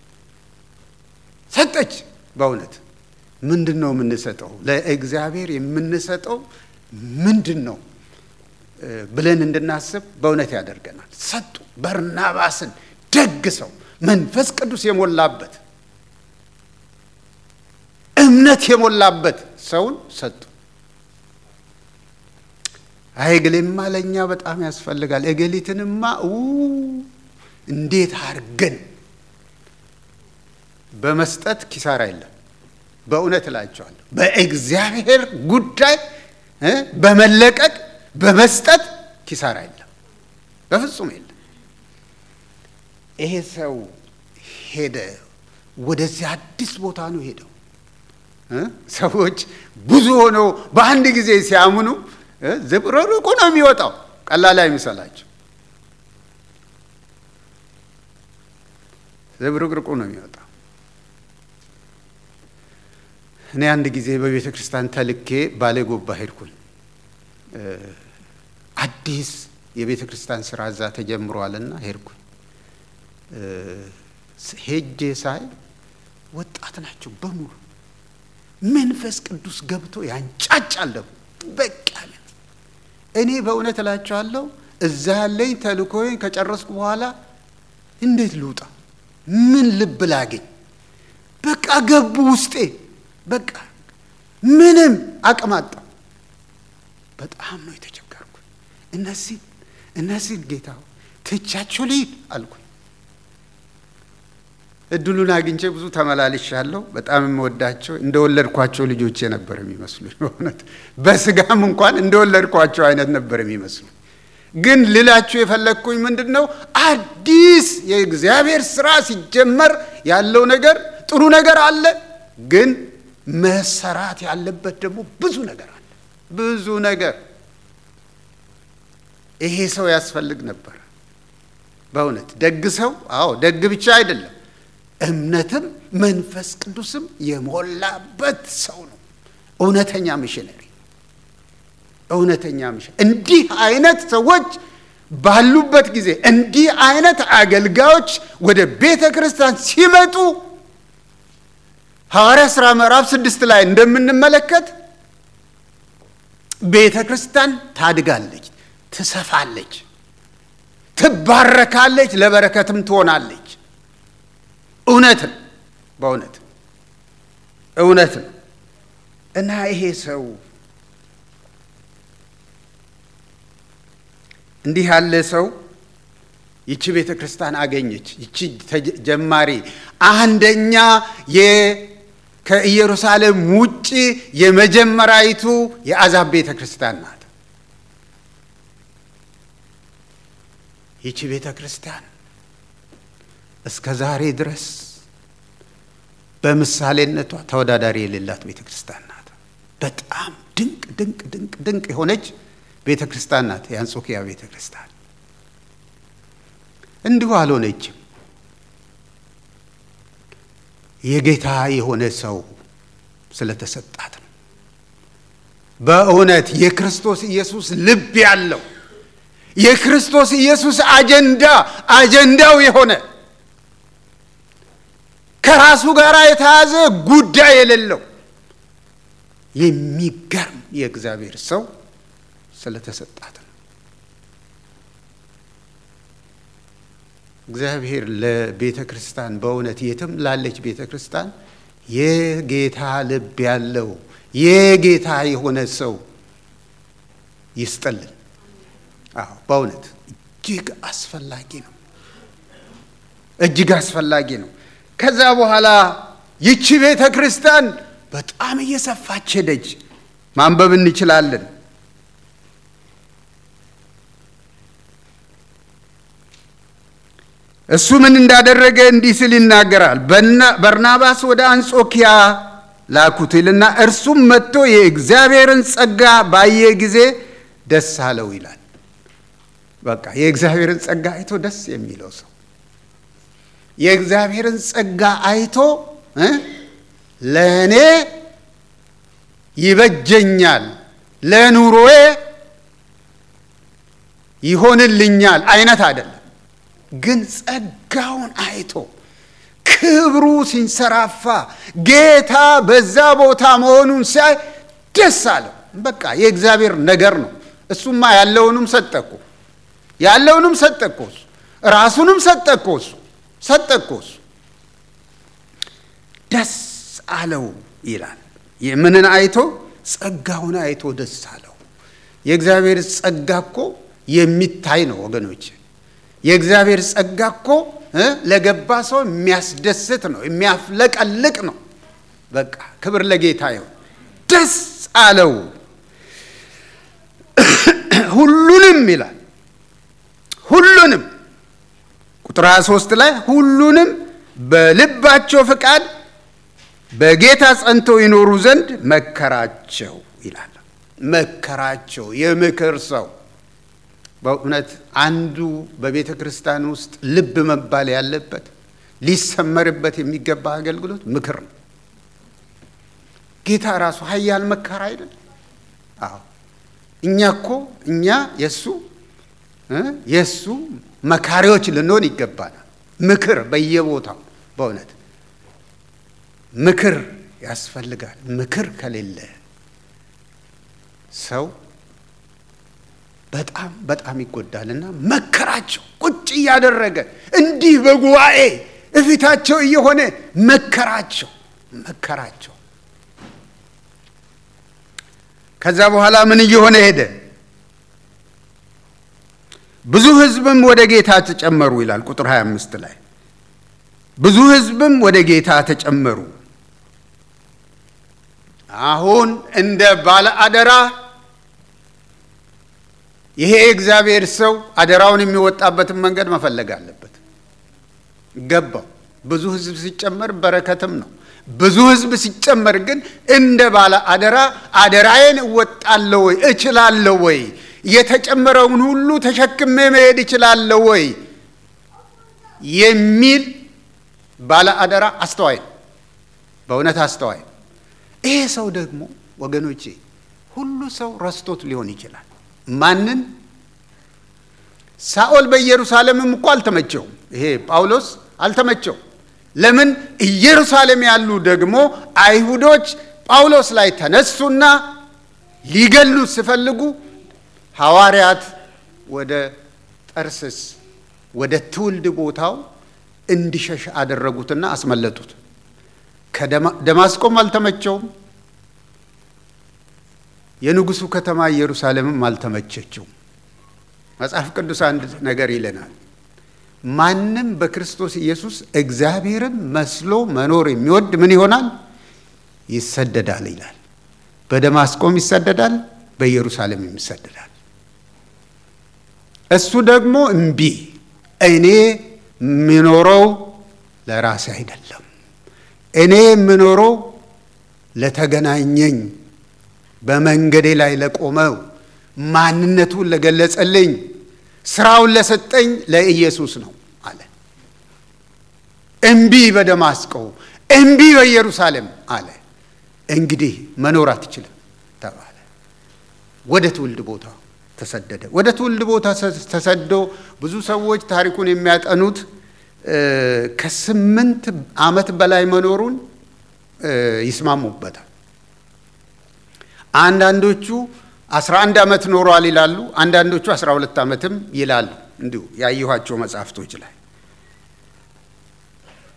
ሰጠች። በእውነት ምንድን ነው የምንሰጠው? ለእግዚአብሔር የምንሰጠው ምንድን ነው ብለን እንድናስብ በእውነት ያደርገናል። ሰጡ። በርናባስን ደግ ሰው፣ መንፈስ ቅዱስ የሞላበት እምነት የሞላበት ሰውን ሰጡ። አይ እገሌማ ለእኛ በጣም ያስፈልጋል፣ እገሊትንማ እንዴት አድርገን በመስጠት ኪሳራ የለም። በእውነት እላቸዋለሁ በእግዚአብሔር ጉዳይ በመለቀቅ በመስጠት ኪሳራ የለም፣ በፍጹም የለም። ይሄ ሰው ሄደ፣ ወደዚህ አዲስ ቦታ ነው ሄደው። ሰዎች ብዙ ሆነው በአንድ ጊዜ ሲያምኑ ዝብርርቁ ነው የሚወጣው። ቀላል አይምሰላቸው። ዝብርቅርቁ ነው የሚወጣው። እኔ አንድ ጊዜ በቤተ ክርስቲያን ተልኬ ባሌ ጎባ ሄድኩኝ። አዲስ የቤተ ክርስቲያን ስራ እዛ ተጀምሯልና ሄድኩኝ። ሄጄ ሳይ ወጣት ናቸው በሙሉ መንፈስ ቅዱስ ገብቶ ያንጫጫል ደግሞ በቃ እኔ በእውነት እላቸዋለሁ እዛ ያለኝ ተልእኮዬን ከጨረስኩ በኋላ እንዴት ልውጣ? ምን ልብ ላገኝ? በቃ ገቡ ውስጤ። በቃ ምንም አቅም አጣሁ። በጣም ነው የተቸገርኩኝ። እነዚህ እነዚህን ጌታ ትቻቸው ልሂድ አልኩኝ። እድሉን አግኝቼ ብዙ ተመላልሻለሁ። በጣም የምወዳቸው እንደወለድኳቸው ልጆቼ ነበር የሚመስሉኝ። በእውነት በስጋም እንኳን እንደወለድኳቸው አይነት ነበር የሚመስሉኝ። ግን ልላችሁ የፈለግኩኝ ምንድን ነው፣ አዲስ የእግዚአብሔር ስራ ሲጀመር ያለው ነገር ጥሩ ነገር አለ፣ ግን መሰራት ያለበት ደግሞ ብዙ ነገር አለ። ብዙ ነገር ይሄ ሰው ያስፈልግ ነበር። በእውነት ደግ ሰው፣ አዎ ደግ ብቻ አይደለም እምነትም መንፈስ ቅዱስም የሞላበት ሰው ነው። እውነተኛ ሚሽነሪ፣ እውነተኛ ሚሽነሪ። እንዲህ አይነት ሰዎች ባሉበት ጊዜ እንዲህ አይነት አገልጋዮች ወደ ቤተ ክርስቲያን ሲመጡ ሐዋርያ ሥራ ምዕራፍ ስድስት ላይ እንደምንመለከት ቤተ ክርስቲያን ታድጋለች፣ ትሰፋለች፣ ትባረካለች፣ ለበረከትም ትሆናለች። እውነት ነው። በእውነት እውነት ነው። እና ይሄ ሰው እንዲህ ያለ ሰው ይቺ ቤተ ክርስቲያን አገኘች። ይቺ ጀማሪ አንደኛ ከኢየሩሳሌም ውጭ የመጀመሪያይቱ የአሕዛብ ቤተ ክርስቲያን ናት። ይቺ ቤተ ክርስቲያን እስከ ዛሬ ድረስ በምሳሌነቷ ተወዳዳሪ የሌላት ቤተ ክርስቲያን ናት። በጣም ድንቅ ድንቅ ድንቅ ድንቅ የሆነች ቤተ ክርስቲያን ናት የአንጾኪያ ቤተ ክርስቲያን። እንዲሁ አልሆነችም። የጌታ የሆነ ሰው ስለተሰጣት ነው። በእውነት የክርስቶስ ኢየሱስ ልብ ያለው የክርስቶስ ኢየሱስ አጀንዳ አጀንዳው የሆነ ከራሱ ጋር የተያዘ ጉዳይ የሌለው የሚገርም የእግዚአብሔር ሰው ስለተሰጣት ነው። እግዚአብሔር ለቤተ ክርስቲያን በእውነት የትም ላለች ቤተ ክርስቲያን የጌታ ልብ ያለው የጌታ የሆነ ሰው ይስጠልን። አዎ በእውነት እጅግ አስፈላጊ ነው። እጅግ አስፈላጊ ነው። ከዛ በኋላ ይቺ ቤተ ክርስቲያን በጣም እየሰፋች ሄደች። ማንበብ እንችላለን። እሱ ምን እንዳደረገ እንዲህ ሲል ይናገራል። በርናባስ ወደ አንጾኪያ ላኩት ይልና እርሱም መጥቶ የእግዚአብሔርን ጸጋ ባየ ጊዜ ደስ አለው ይላል። በቃ የእግዚአብሔርን ጸጋ አይቶ ደስ የሚለው ሰው የእግዚአብሔርን ጸጋ አይቶ ለእኔ ይበጀኛል፣ ለኑሮዬ ይሆንልኛል አይነት አይደለም። ግን ጸጋውን አይቶ ክብሩ ሲንሰራፋ ጌታ በዛ ቦታ መሆኑን ሲያይ ደስ አለው። በቃ የእግዚአብሔር ነገር ነው። እሱማ ያለውንም ሰጠኮ ያለውንም ሰጠኮ እሱ ራሱንም ሰጠኮ እሱ ሰጠኮ እሱ ደስ አለው ይላል። ምንን አይቶ? ጸጋውን አይቶ ደስ አለው። የእግዚአብሔር ጸጋ እኮ የሚታይ ነው ወገኖች። የእግዚአብሔር ጸጋ እኮ ለገባ ሰው የሚያስደስት ነው፣ የሚያፍለቀልቅ ነው። በቃ ክብር ለጌታ ይሁን። ደስ አለው ሁሉንም ይላል ሁሉንም ቁጥር 23 ላይ ሁሉንም በልባቸው ፍቃድ በጌታ ጸንተው ይኖሩ ዘንድ መከራቸው ይላል። መከራቸው የምክር ሰው በእውነት አንዱ በቤተ ክርስቲያን ውስጥ ልብ መባል ያለበት ሊሰመርበት የሚገባ አገልግሎት ምክር ነው። ጌታ ራሱ ኃያል መከራ አይደል? አዎ እኛ እኮ እኛ የእሱ የእሱ መካሪዎች ልንሆን ይገባናል። ምክር በየቦታው በእውነት ምክር ያስፈልጋል። ምክር ከሌለ ሰው በጣም በጣም ይጎዳልና መከራቸው ቁጭ እያደረገ እንዲህ በጉባኤ እፊታቸው እየሆነ መከራቸው መከራቸው። ከዛ በኋላ ምን እየሆነ ሄደ? ብዙ ሕዝብም ወደ ጌታ ተጨመሩ ይላል ቁጥር 25 ላይ ብዙ ሕዝብም ወደ ጌታ ተጨመሩ። አሁን እንደ ባለ አደራ ይሄ የእግዚአብሔር ሰው አደራውን የሚወጣበትን መንገድ መፈለግ አለበት። ገባው። ብዙ ሕዝብ ሲጨመር በረከትም ነው። ብዙ ሕዝብ ሲጨመር ግን እንደ ባለ አደራ አደራዬን እወጣለሁ ወይ እችላለሁ ወይ የተጨመረውን ሁሉ ተሸክሜ መሄድ እችላለሁ ወይ የሚል ባለ አደራ አስተዋይ ነው። በእውነት አስተዋይ ነው። ይሄ ሰው ደግሞ ወገኖቼ ሁሉ ሰው ረስቶት ሊሆን ይችላል። ማንን? ሳኦል በኢየሩሳሌምም እኮ አልተመቸውም። ይሄ ጳውሎስ አልተመቸው። ለምን? ኢየሩሳሌም ያሉ ደግሞ አይሁዶች ጳውሎስ ላይ ተነሱና ሊገሉት ሲፈልጉ ሐዋርያት ወደ ጠርስስ ወደ ትውልድ ቦታው እንዲሸሽ አደረጉትና አስመለጡት። ደማስቆም አልተመቸውም። የንጉሱ ከተማ ኢየሩሳሌምም አልተመቸችው። መጽሐፍ ቅዱስ አንድ ነገር ይለናል። ማንም በክርስቶስ ኢየሱስ እግዚአብሔርን መስሎ መኖር የሚወድ ምን ይሆናል? ይሰደዳል ይላል። በደማስቆም ይሰደዳል፣ በኢየሩሳሌምም ይሰደዳል። እሱ ደግሞ እምቢ፣ እኔ የምኖረው ለራሴ አይደለም፣ እኔ የምኖረው ለተገናኘኝ በመንገዴ ላይ ለቆመው ማንነቱን ለገለጸልኝ ስራውን ለሰጠኝ ለኢየሱስ ነው አለ። እምቢ በደማስቆ እምቢ በኢየሩሳሌም አለ። እንግዲህ መኖር አትችልም ተባለ። ወደ ትውልድ ቦታ ተሰደደ። ወደ ትውልድ ቦታ ተሰዶ ብዙ ሰዎች ታሪኩን የሚያጠኑት ከስምንት ዓመት በላይ መኖሩን ይስማሙበታል። አንዳንዶቹ አስራ አንድ ዓመት ኖሯል ይላሉ። አንዳንዶቹ አስራ ሁለት ዓመትም ይላሉ። እንዲሁ ያየኋቸው መጽሐፍቶች ላይ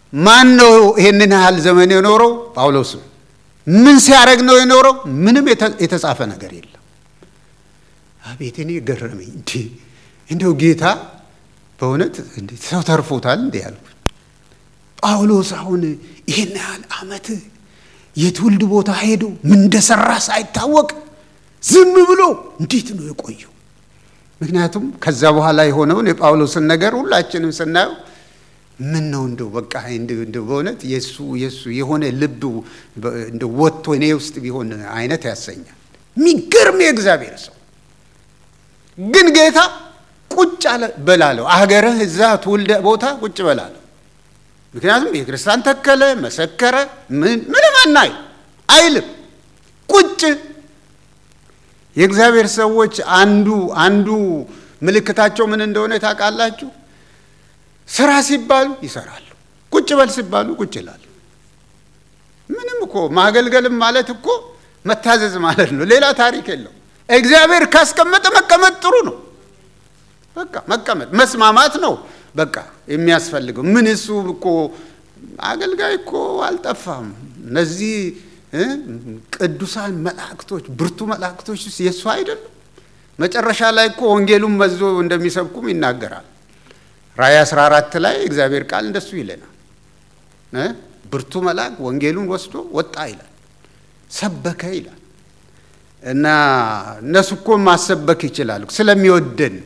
ማን ነው ይሄንን ያህል ዘመን የኖረው? ጳውሎስ ነው። ምን ሲያደርግ ነው የኖረው? ምንም የተጻፈ ነገር የለም። አቤት እኔ ገረመኝ። እንዲ እንደው ጌታ በእውነት ሰው ተርፎታል እንዲ ያልኩ ጳውሎስ አሁን ይህን ያህል ዓመት የትውልድ ቦታ ሄዶ ምን እንደሰራ ሳይታወቅ ዝም ብሎ እንዴት ነው የቆየው? ምክንያቱም ከዛ በኋላ የሆነውን የጳውሎስን ነገር ሁላችንም ስናየው ምን ነው እንደው በቃ እንደው በእውነት የሱ የሱ የሆነ ልብ እንደው ወጥቶ እኔ ውስጥ ቢሆን አይነት ያሰኛል። የሚገርም የእግዚአብሔር ሰው ግን ጌታ ቁጭ በላለው አገርህ እዛ ትውልደ ቦታ ቁጭ በላለው። ምክንያቱም ቤተክርስቲያን ተከለ፣ መሰከረ፣ ምንም አናይ አይልም። ቁጭ የእግዚአብሔር ሰዎች አንዱ አንዱ ምልክታቸው ምን እንደሆነ ታውቃላችሁ? ስራ ሲባሉ ይሰራሉ፣ ቁጭ በል ሲባሉ ቁጭ ይላሉ። ምንም እኮ ማገልገልም ማለት እኮ መታዘዝ ማለት ነው። ሌላ ታሪክ የለው። እግዚአብሔር ካስቀመጠ መቀመጥ ጥሩ ነው። በቃ መቀመጥ መስማማት ነው በቃ የሚያስፈልገው። ምን እሱ እኮ አገልጋይ እኮ አልጠፋም። እነዚህ ቅዱሳን መላእክቶች ብርቱ መላእክቶች የእሱ አይደሉም። መጨረሻ ላይ እኮ ወንጌሉን መዞ እንደሚሰብኩም ይናገራል። ራእይ 14 ላይ እግዚአብሔር ቃል እንደሱ ይለናል። ብርቱ መልአክ ወንጌሉን ወስዶ ወጣ ይላል፣ ሰበከ ይላል። እና እነሱ እኮ ማሰበክ ይችላሉ ስለሚወደን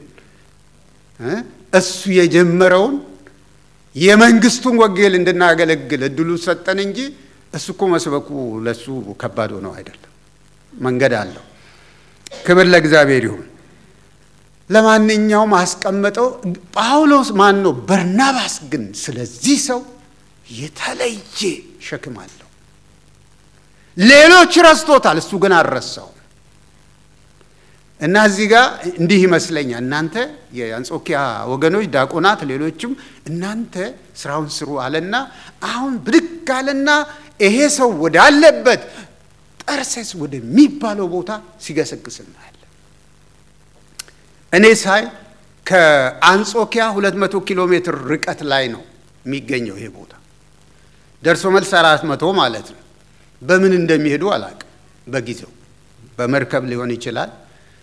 እሱ የጀመረውን የመንግስቱን ወንጌል እንድናገለግል እድሉ ሰጠን እንጂ እሱ እኮ መስበኩ ለሱ ከባድ ሆነው አይደለም። መንገድ አለው። ክብር ለእግዚአብሔር ይሁን። ለማንኛውም አስቀመጠው። ጳውሎስ ማን ነው? በርናባስ ግን ስለዚህ ሰው የተለየ ሸክም አለው። ሌሎች ረስቶታል፣ እሱ ግን አልረሳው እና እዚህ ጋር እንዲህ ይመስለኛል። እናንተ የአንጾኪያ ወገኖች ዲያቆናት፣ ሌሎችም እናንተ ስራውን ስሩ አለና አሁን ብድግ አለና ይሄ ሰው ወዳለበት ጠርሴስ ወደሚባለው ቦታ ሲገሰግስ እናያለን። እኔ ሳይ ከአንጾኪያ 200 ኪሎ ሜትር ርቀት ላይ ነው የሚገኘው ይሄ ቦታ ደርሶ መልስ አራት መቶ ማለት ነው። በምን እንደሚሄዱ አላቅም። በጊዜው በመርከብ ሊሆን ይችላል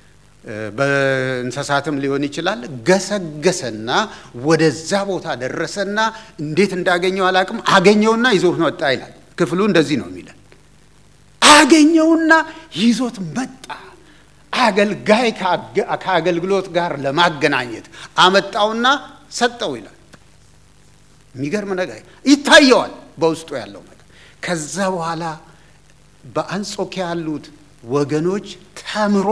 በእንስሳትም ሊሆን ይችላል። ገሰገሰና ወደዛ ቦታ ደረሰና እንዴት እንዳገኘው አላቅም። አገኘውና ይዞት መጣ ይላል ክፍሉ እንደዚህ ነው የሚለን። አገኘውና ይዞት መጣ። አገልጋይ ከአገልግሎት ጋር ለማገናኘት አመጣውና ሰጠው ይላል። የሚገርም ነገር ይታየዋል በውስጡ ያለው ነገር። ከዛ በኋላ በአንጾኪያ ያሉት ወገኖች ተምሮ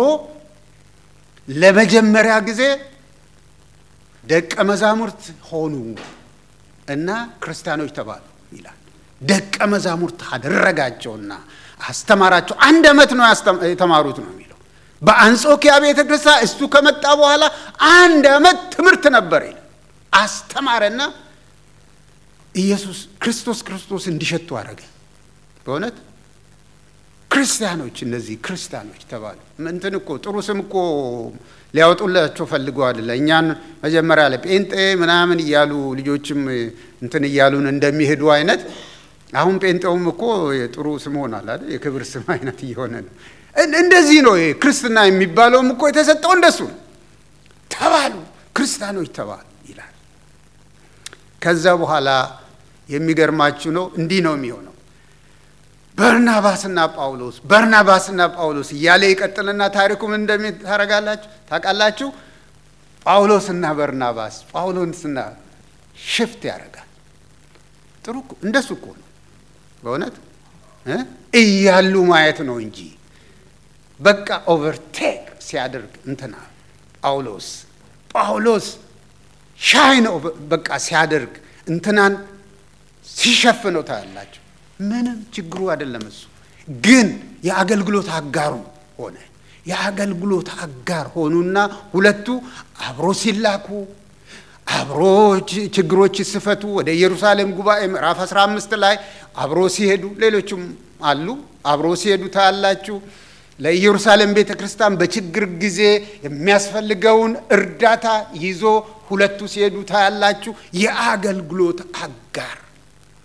ለመጀመሪያ ጊዜ ደቀ መዛሙርት ሆኑ እና ክርስቲያኖች ተባሉ ይላል። ደቀ መዛሙርት አደረጋቸውና አስተማራቸው። አንድ ዓመት ነው የተማሩት ነው የሚለው በአንጾኪያ ቤተ ክርስቲያን እሱ ከመጣ በኋላ አንድ ዓመት ትምህርት ነበር ይላል። አስተማረና ኢየሱስ ክርስቶስ ክርስቶስ እንዲሸቱ አደረገ። በእውነት ክርስቲያኖች እነዚህ ክርስቲያኖች ተባሉ። እንትን እኮ ጥሩ ስም እኮ ሊያወጡላቸው ፈልገዋል። እኛን መጀመሪያ ላይ ጴንጤ ምናምን እያሉ ልጆችም እንትን እያሉን እንደሚሄዱ አይነት አሁን ጴንጤውም እኮ ጥሩ ስም ሆናል አይደል? የክብር ስም አይነት እየሆነ ነው። እንደዚህ ነው ክርስትና የሚባለውም እኮ የተሰጠው እንደሱ ነው። ተባሉ ክርስቲያኖች ተባሉ ይላል። ከዛ በኋላ የሚገርማችሁ ነው እንዲህ ነው የሚሆነው በርናባስና ጳውሎስ በርናባስና ጳውሎስ እያለ ይቀጥልና ታሪኩ ምን እንደሚታረጋላችሁ ታውቃላችሁ። ጳውሎስና በርናባስ ጳውሎስና ሽፍት ያደርጋል። ጥሩ እንደሱ እኮ ነው በእውነት እያሉ ማየት ነው እንጂ በቃ ኦቨርቴክ ሲያደርግ እንትና ጳውሎስ ጳውሎስ ሻይን በቃ ሲያደርግ እንትናን ሲሸፍነው ታያላችሁ። ምንም ችግሩ አይደለም። እሱ ግን የአገልግሎት አጋሩ ሆነ። የአገልግሎት አጋር ሆኑና ሁለቱ አብሮ ሲላኩ አብሮ ችግሮች ሲፈቱ ወደ ኢየሩሳሌም ጉባኤ ምዕራፍ 15 ላይ አብሮ ሲሄዱ ሌሎችም አሉ አብሮ ሲሄዱ ታያላችሁ። ለኢየሩሳሌም ቤተ ክርስቲያን በችግር ጊዜ የሚያስፈልገውን እርዳታ ይዞ ሁለቱ ሲሄዱ ታያላችሁ። የአገልግሎት አጋር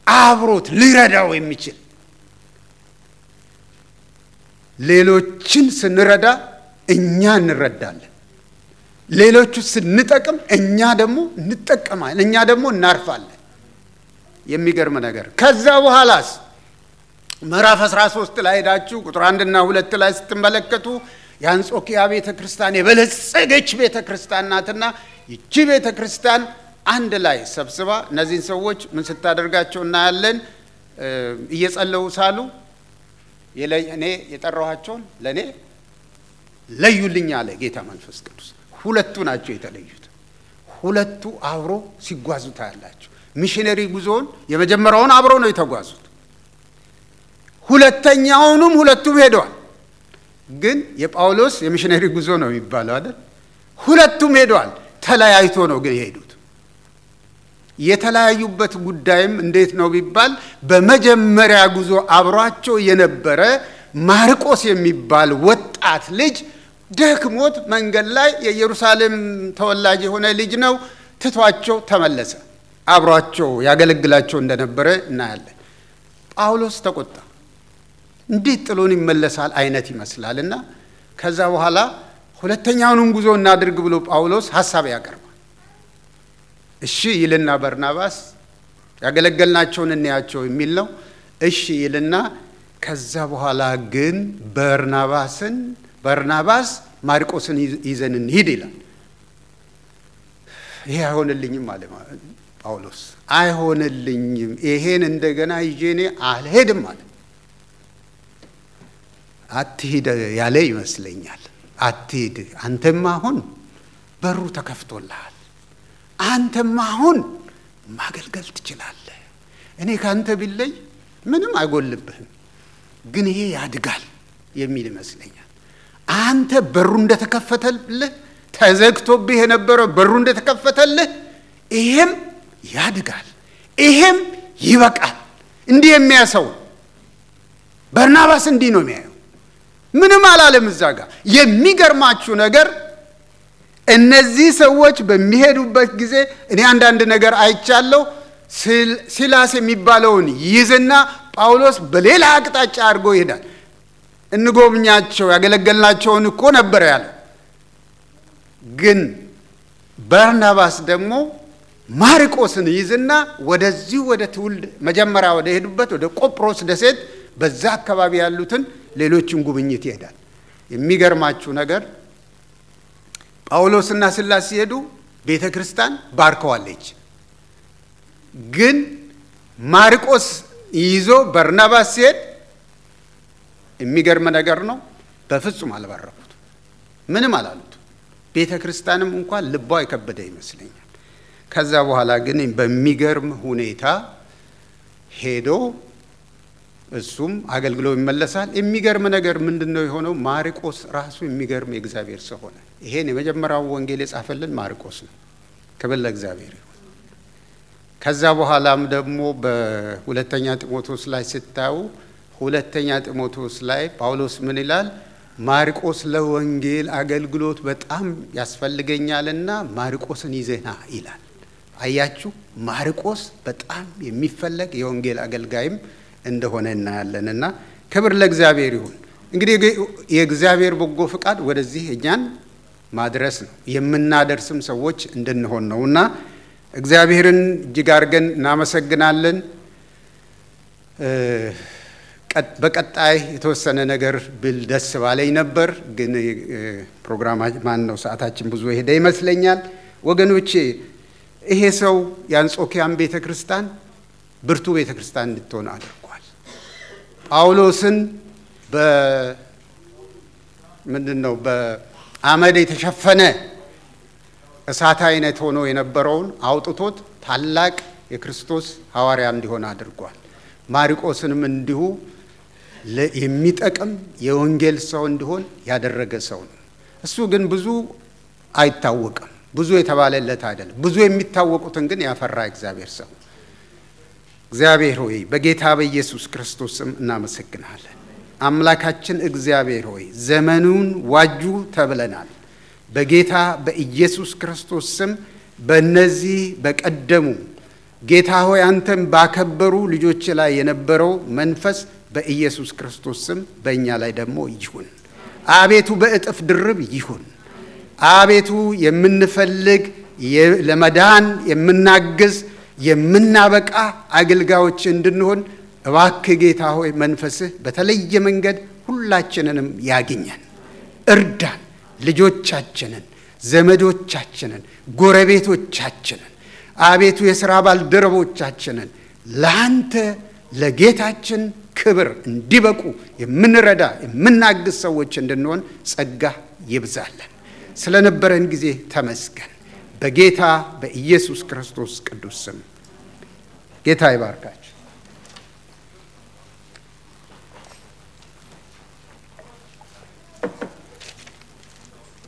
አብሮት ሊረዳው የሚችል ሌሎችን ስንረዳ እኛ እንረዳለን። ሌሎቹ ስንጠቅም እኛ ደግሞ እንጠቀማለን። እኛ ደግሞ እናርፋለን። የሚገርም ነገር። ከዛ በኋላስ ምዕራፍ 13 ላይ ሄዳችሁ ቁጥር አንድና ሁለት ላይ ስትመለከቱ የአንጾኪያ ቤተ ክርስቲያን የበለጸገች ቤተ ክርስቲያን ናትና ይቺ ቤተ ክርስቲያን አንድ ላይ ሰብስባ እነዚህን ሰዎች ምን ስታደርጋቸው እናያለን። እየጸለዩ ሳሉ እኔ የጠራኋቸውን ለእኔ ለዩልኝ አለ ጌታ መንፈስ ቅዱስ። ሁለቱ ናቸው የተለዩት። ሁለቱ አብሮ ሲጓዙ ታያላቸው። ሚሽነሪ ጉዞውን የመጀመሪያውን አብሮ ነው የተጓዙት። ሁለተኛውንም ሁለቱም ሄደዋል። ግን የጳውሎስ የሚሽነሪ ጉዞ ነው የሚባለው አይደል? ሁለቱም ሄደዋል። ተለያይቶ ነው ግን የሄዱት። የተለያዩበት ጉዳይም እንዴት ነው ቢባል በመጀመሪያ ጉዞ አብሯቸው የነበረ ማርቆስ የሚባል ወጣት ልጅ ደክሞት መንገድ ላይ የኢየሩሳሌም ተወላጅ የሆነ ልጅ ነው ትቷቸው ተመለሰ። አብሯቸው ያገለግላቸው እንደነበረ እናያለን። ጳውሎስ ተቆጣ። እንዴት ጥሎን ይመለሳል አይነት ይመስላል እና ከዛ በኋላ ሁለተኛውንም ጉዞ እናድርግ ብሎ ጳውሎስ ሀሳብ ያቀርባል። እሺ ይልና በርናባስ ያገለገልናቸውን እንያቸው የሚል ነው። እሺ ይልና ከዛ በኋላ ግን በርናባስን በርናባስ ማርቆስን ይዘን እንሂድ ይላል። ይሄ አይሆንልኝም አለ ጳውሎስ። አይሆንልኝም፣ ይሄን እንደገና ይዤ እኔ አልሄድም አለ። አትሂድ ያለ ይመስለኛል። አትሂድ፣ አንተማ አሁን በሩ ተከፍቶልሃል። አንተማ አሁን ማገልገል ትችላለህ። እኔ ከአንተ ቢለይ ምንም አይጎልብህም፣ ግን ይሄ ያድጋል የሚል ይመስለኛል። አንተ በሩ እንደተከፈተልህ ተዘግቶብህ የነበረው በሩ እንደተከፈተልህ ይሄም ያድጋል፣ ይሄም ይበቃል። እንዲህ የሚያሰው በርናባስ እንዲህ ነው የሚያየው። ምንም አላለም እዛ ጋር። የሚገርማችሁ ነገር እነዚህ ሰዎች በሚሄዱበት ጊዜ እኔ አንዳንድ ነገር አይቻለሁ። ሲላስ የሚባለውን ይዝና ጳውሎስ በሌላ አቅጣጫ አድርጎ ይሄዳል። እንጎብኛቸው ያገለገልናቸውን እኮ ነበር ያለው። ግን በርናባስ ደግሞ ማርቆስን ይዝና ወደዚሁ ወደ ትውልድ መጀመሪያ ወደ ሄዱበት ወደ ቆጵሮስ ደሴት በዛ አካባቢ ያሉትን ሌሎችን ጉብኝት ይሄዳል። የሚገርማችሁ ነገር ጳውሎስና ሲላስ ሲሄዱ ቤተ ክርስቲያን ባርከዋለች። ግን ማርቆስ ይዞ በርናባስ ሲሄድ የሚገርም ነገር ነው። በፍጹም አልባረኩት፣ ምንም አላሉት። ቤተ ክርስቲያንም እንኳን ልቧ የከበደ ይመስለኛል። ከዛ በኋላ ግን በሚገርም ሁኔታ ሄዶ እሱም አገልግሎ ይመለሳል። የሚገርም ነገር ምንድን ነው የሆነው? ማርቆስ ራሱ የሚገርም የእግዚአብሔር ሰው ሆነ። ይሄን የመጀመሪያው ወንጌል የጻፈልን ማርቆስ ነው። ክብር ለእግዚአብሔር ይሁን። ከዛ በኋላም ደግሞ በሁለተኛ ጢሞቴዎስ ላይ ስታዩ ሁለተኛ ጢሞቴዎስ ላይ ጳውሎስ ምን ይላል? ማርቆስ ለወንጌል አገልግሎት በጣም ያስፈልገኛልና ማርቆስን ይዘና ይላል። አያችሁ፣ ማርቆስ በጣም የሚፈለግ የወንጌል አገልጋይም እንደሆነ እናያለን። እና ክብር ለእግዚአብሔር ይሁን። እንግዲህ የእግዚአብሔር በጎ ፍቃድ ወደዚህ እኛን ማድረስ ነው፣ የምናደርስም ሰዎች እንድንሆን ነው እና እግዚአብሔርን እጅግ አድርገን እናመሰግናለን። በቀጣይ የተወሰነ ነገር ብል ደስ ባለኝ ነበር፣ ግን ፕሮግራማ ማን ነው ሰዓታችን ብዙ የሄደ ይመስለኛል። ወገኖቼ ይሄ ሰው የአንጾኪያን ቤተ ክርስቲያን ብርቱ ቤተ ክርስቲያን እንድትሆን አድርጓል። ጳውሎስን በምንድን ነው በአመድ የተሸፈነ እሳት አይነት ሆኖ የነበረውን አውጥቶት ታላቅ የክርስቶስ ሐዋርያ እንዲሆን አድርጓል። ማርቆስንም እንዲሁ የሚጠቅም የወንጌል ሰው እንዲሆን ያደረገ ሰው ነው። እሱ ግን ብዙ አይታወቅም፣ ብዙ የተባለለት አይደለም። ብዙ የሚታወቁትን ግን ያፈራ እግዚአብሔር ሰው። እግዚአብሔር ሆይ በጌታ በኢየሱስ ክርስቶስ ስም እናመሰግናለን። አምላካችን እግዚአብሔር ሆይ ዘመኑን ዋጁ ተብለናል። በጌታ በኢየሱስ ክርስቶስ ስም በእነዚህ በቀደሙ ጌታ ሆይ አንተም ባከበሩ ልጆች ላይ የነበረው መንፈስ በኢየሱስ ክርስቶስ ስም በእኛ ላይ ደግሞ ይሁን። አቤቱ በእጥፍ ድርብ ይሁን። አቤቱ የምንፈልግ ለመዳን የምናግዝ የምናበቃ አገልጋዮች እንድንሆን እባክህ ጌታ ሆይ መንፈስህ በተለየ መንገድ ሁላችንንም ያግኘን፣ እርዳን። ልጆቻችንን፣ ዘመዶቻችንን፣ ጎረቤቶቻችንን አቤቱ የሥራ ባልደረቦቻችንን ለአንተ ለጌታችን ክብር እንዲበቁ የምንረዳ የምናግዝ ሰዎች እንድንሆን ጸጋ ይብዛለን። ስለነበረን ጊዜ ተመስገን። በጌታ በኢየሱስ ክርስቶስ ቅዱስ ስም ጌታ ይባርካችሁ።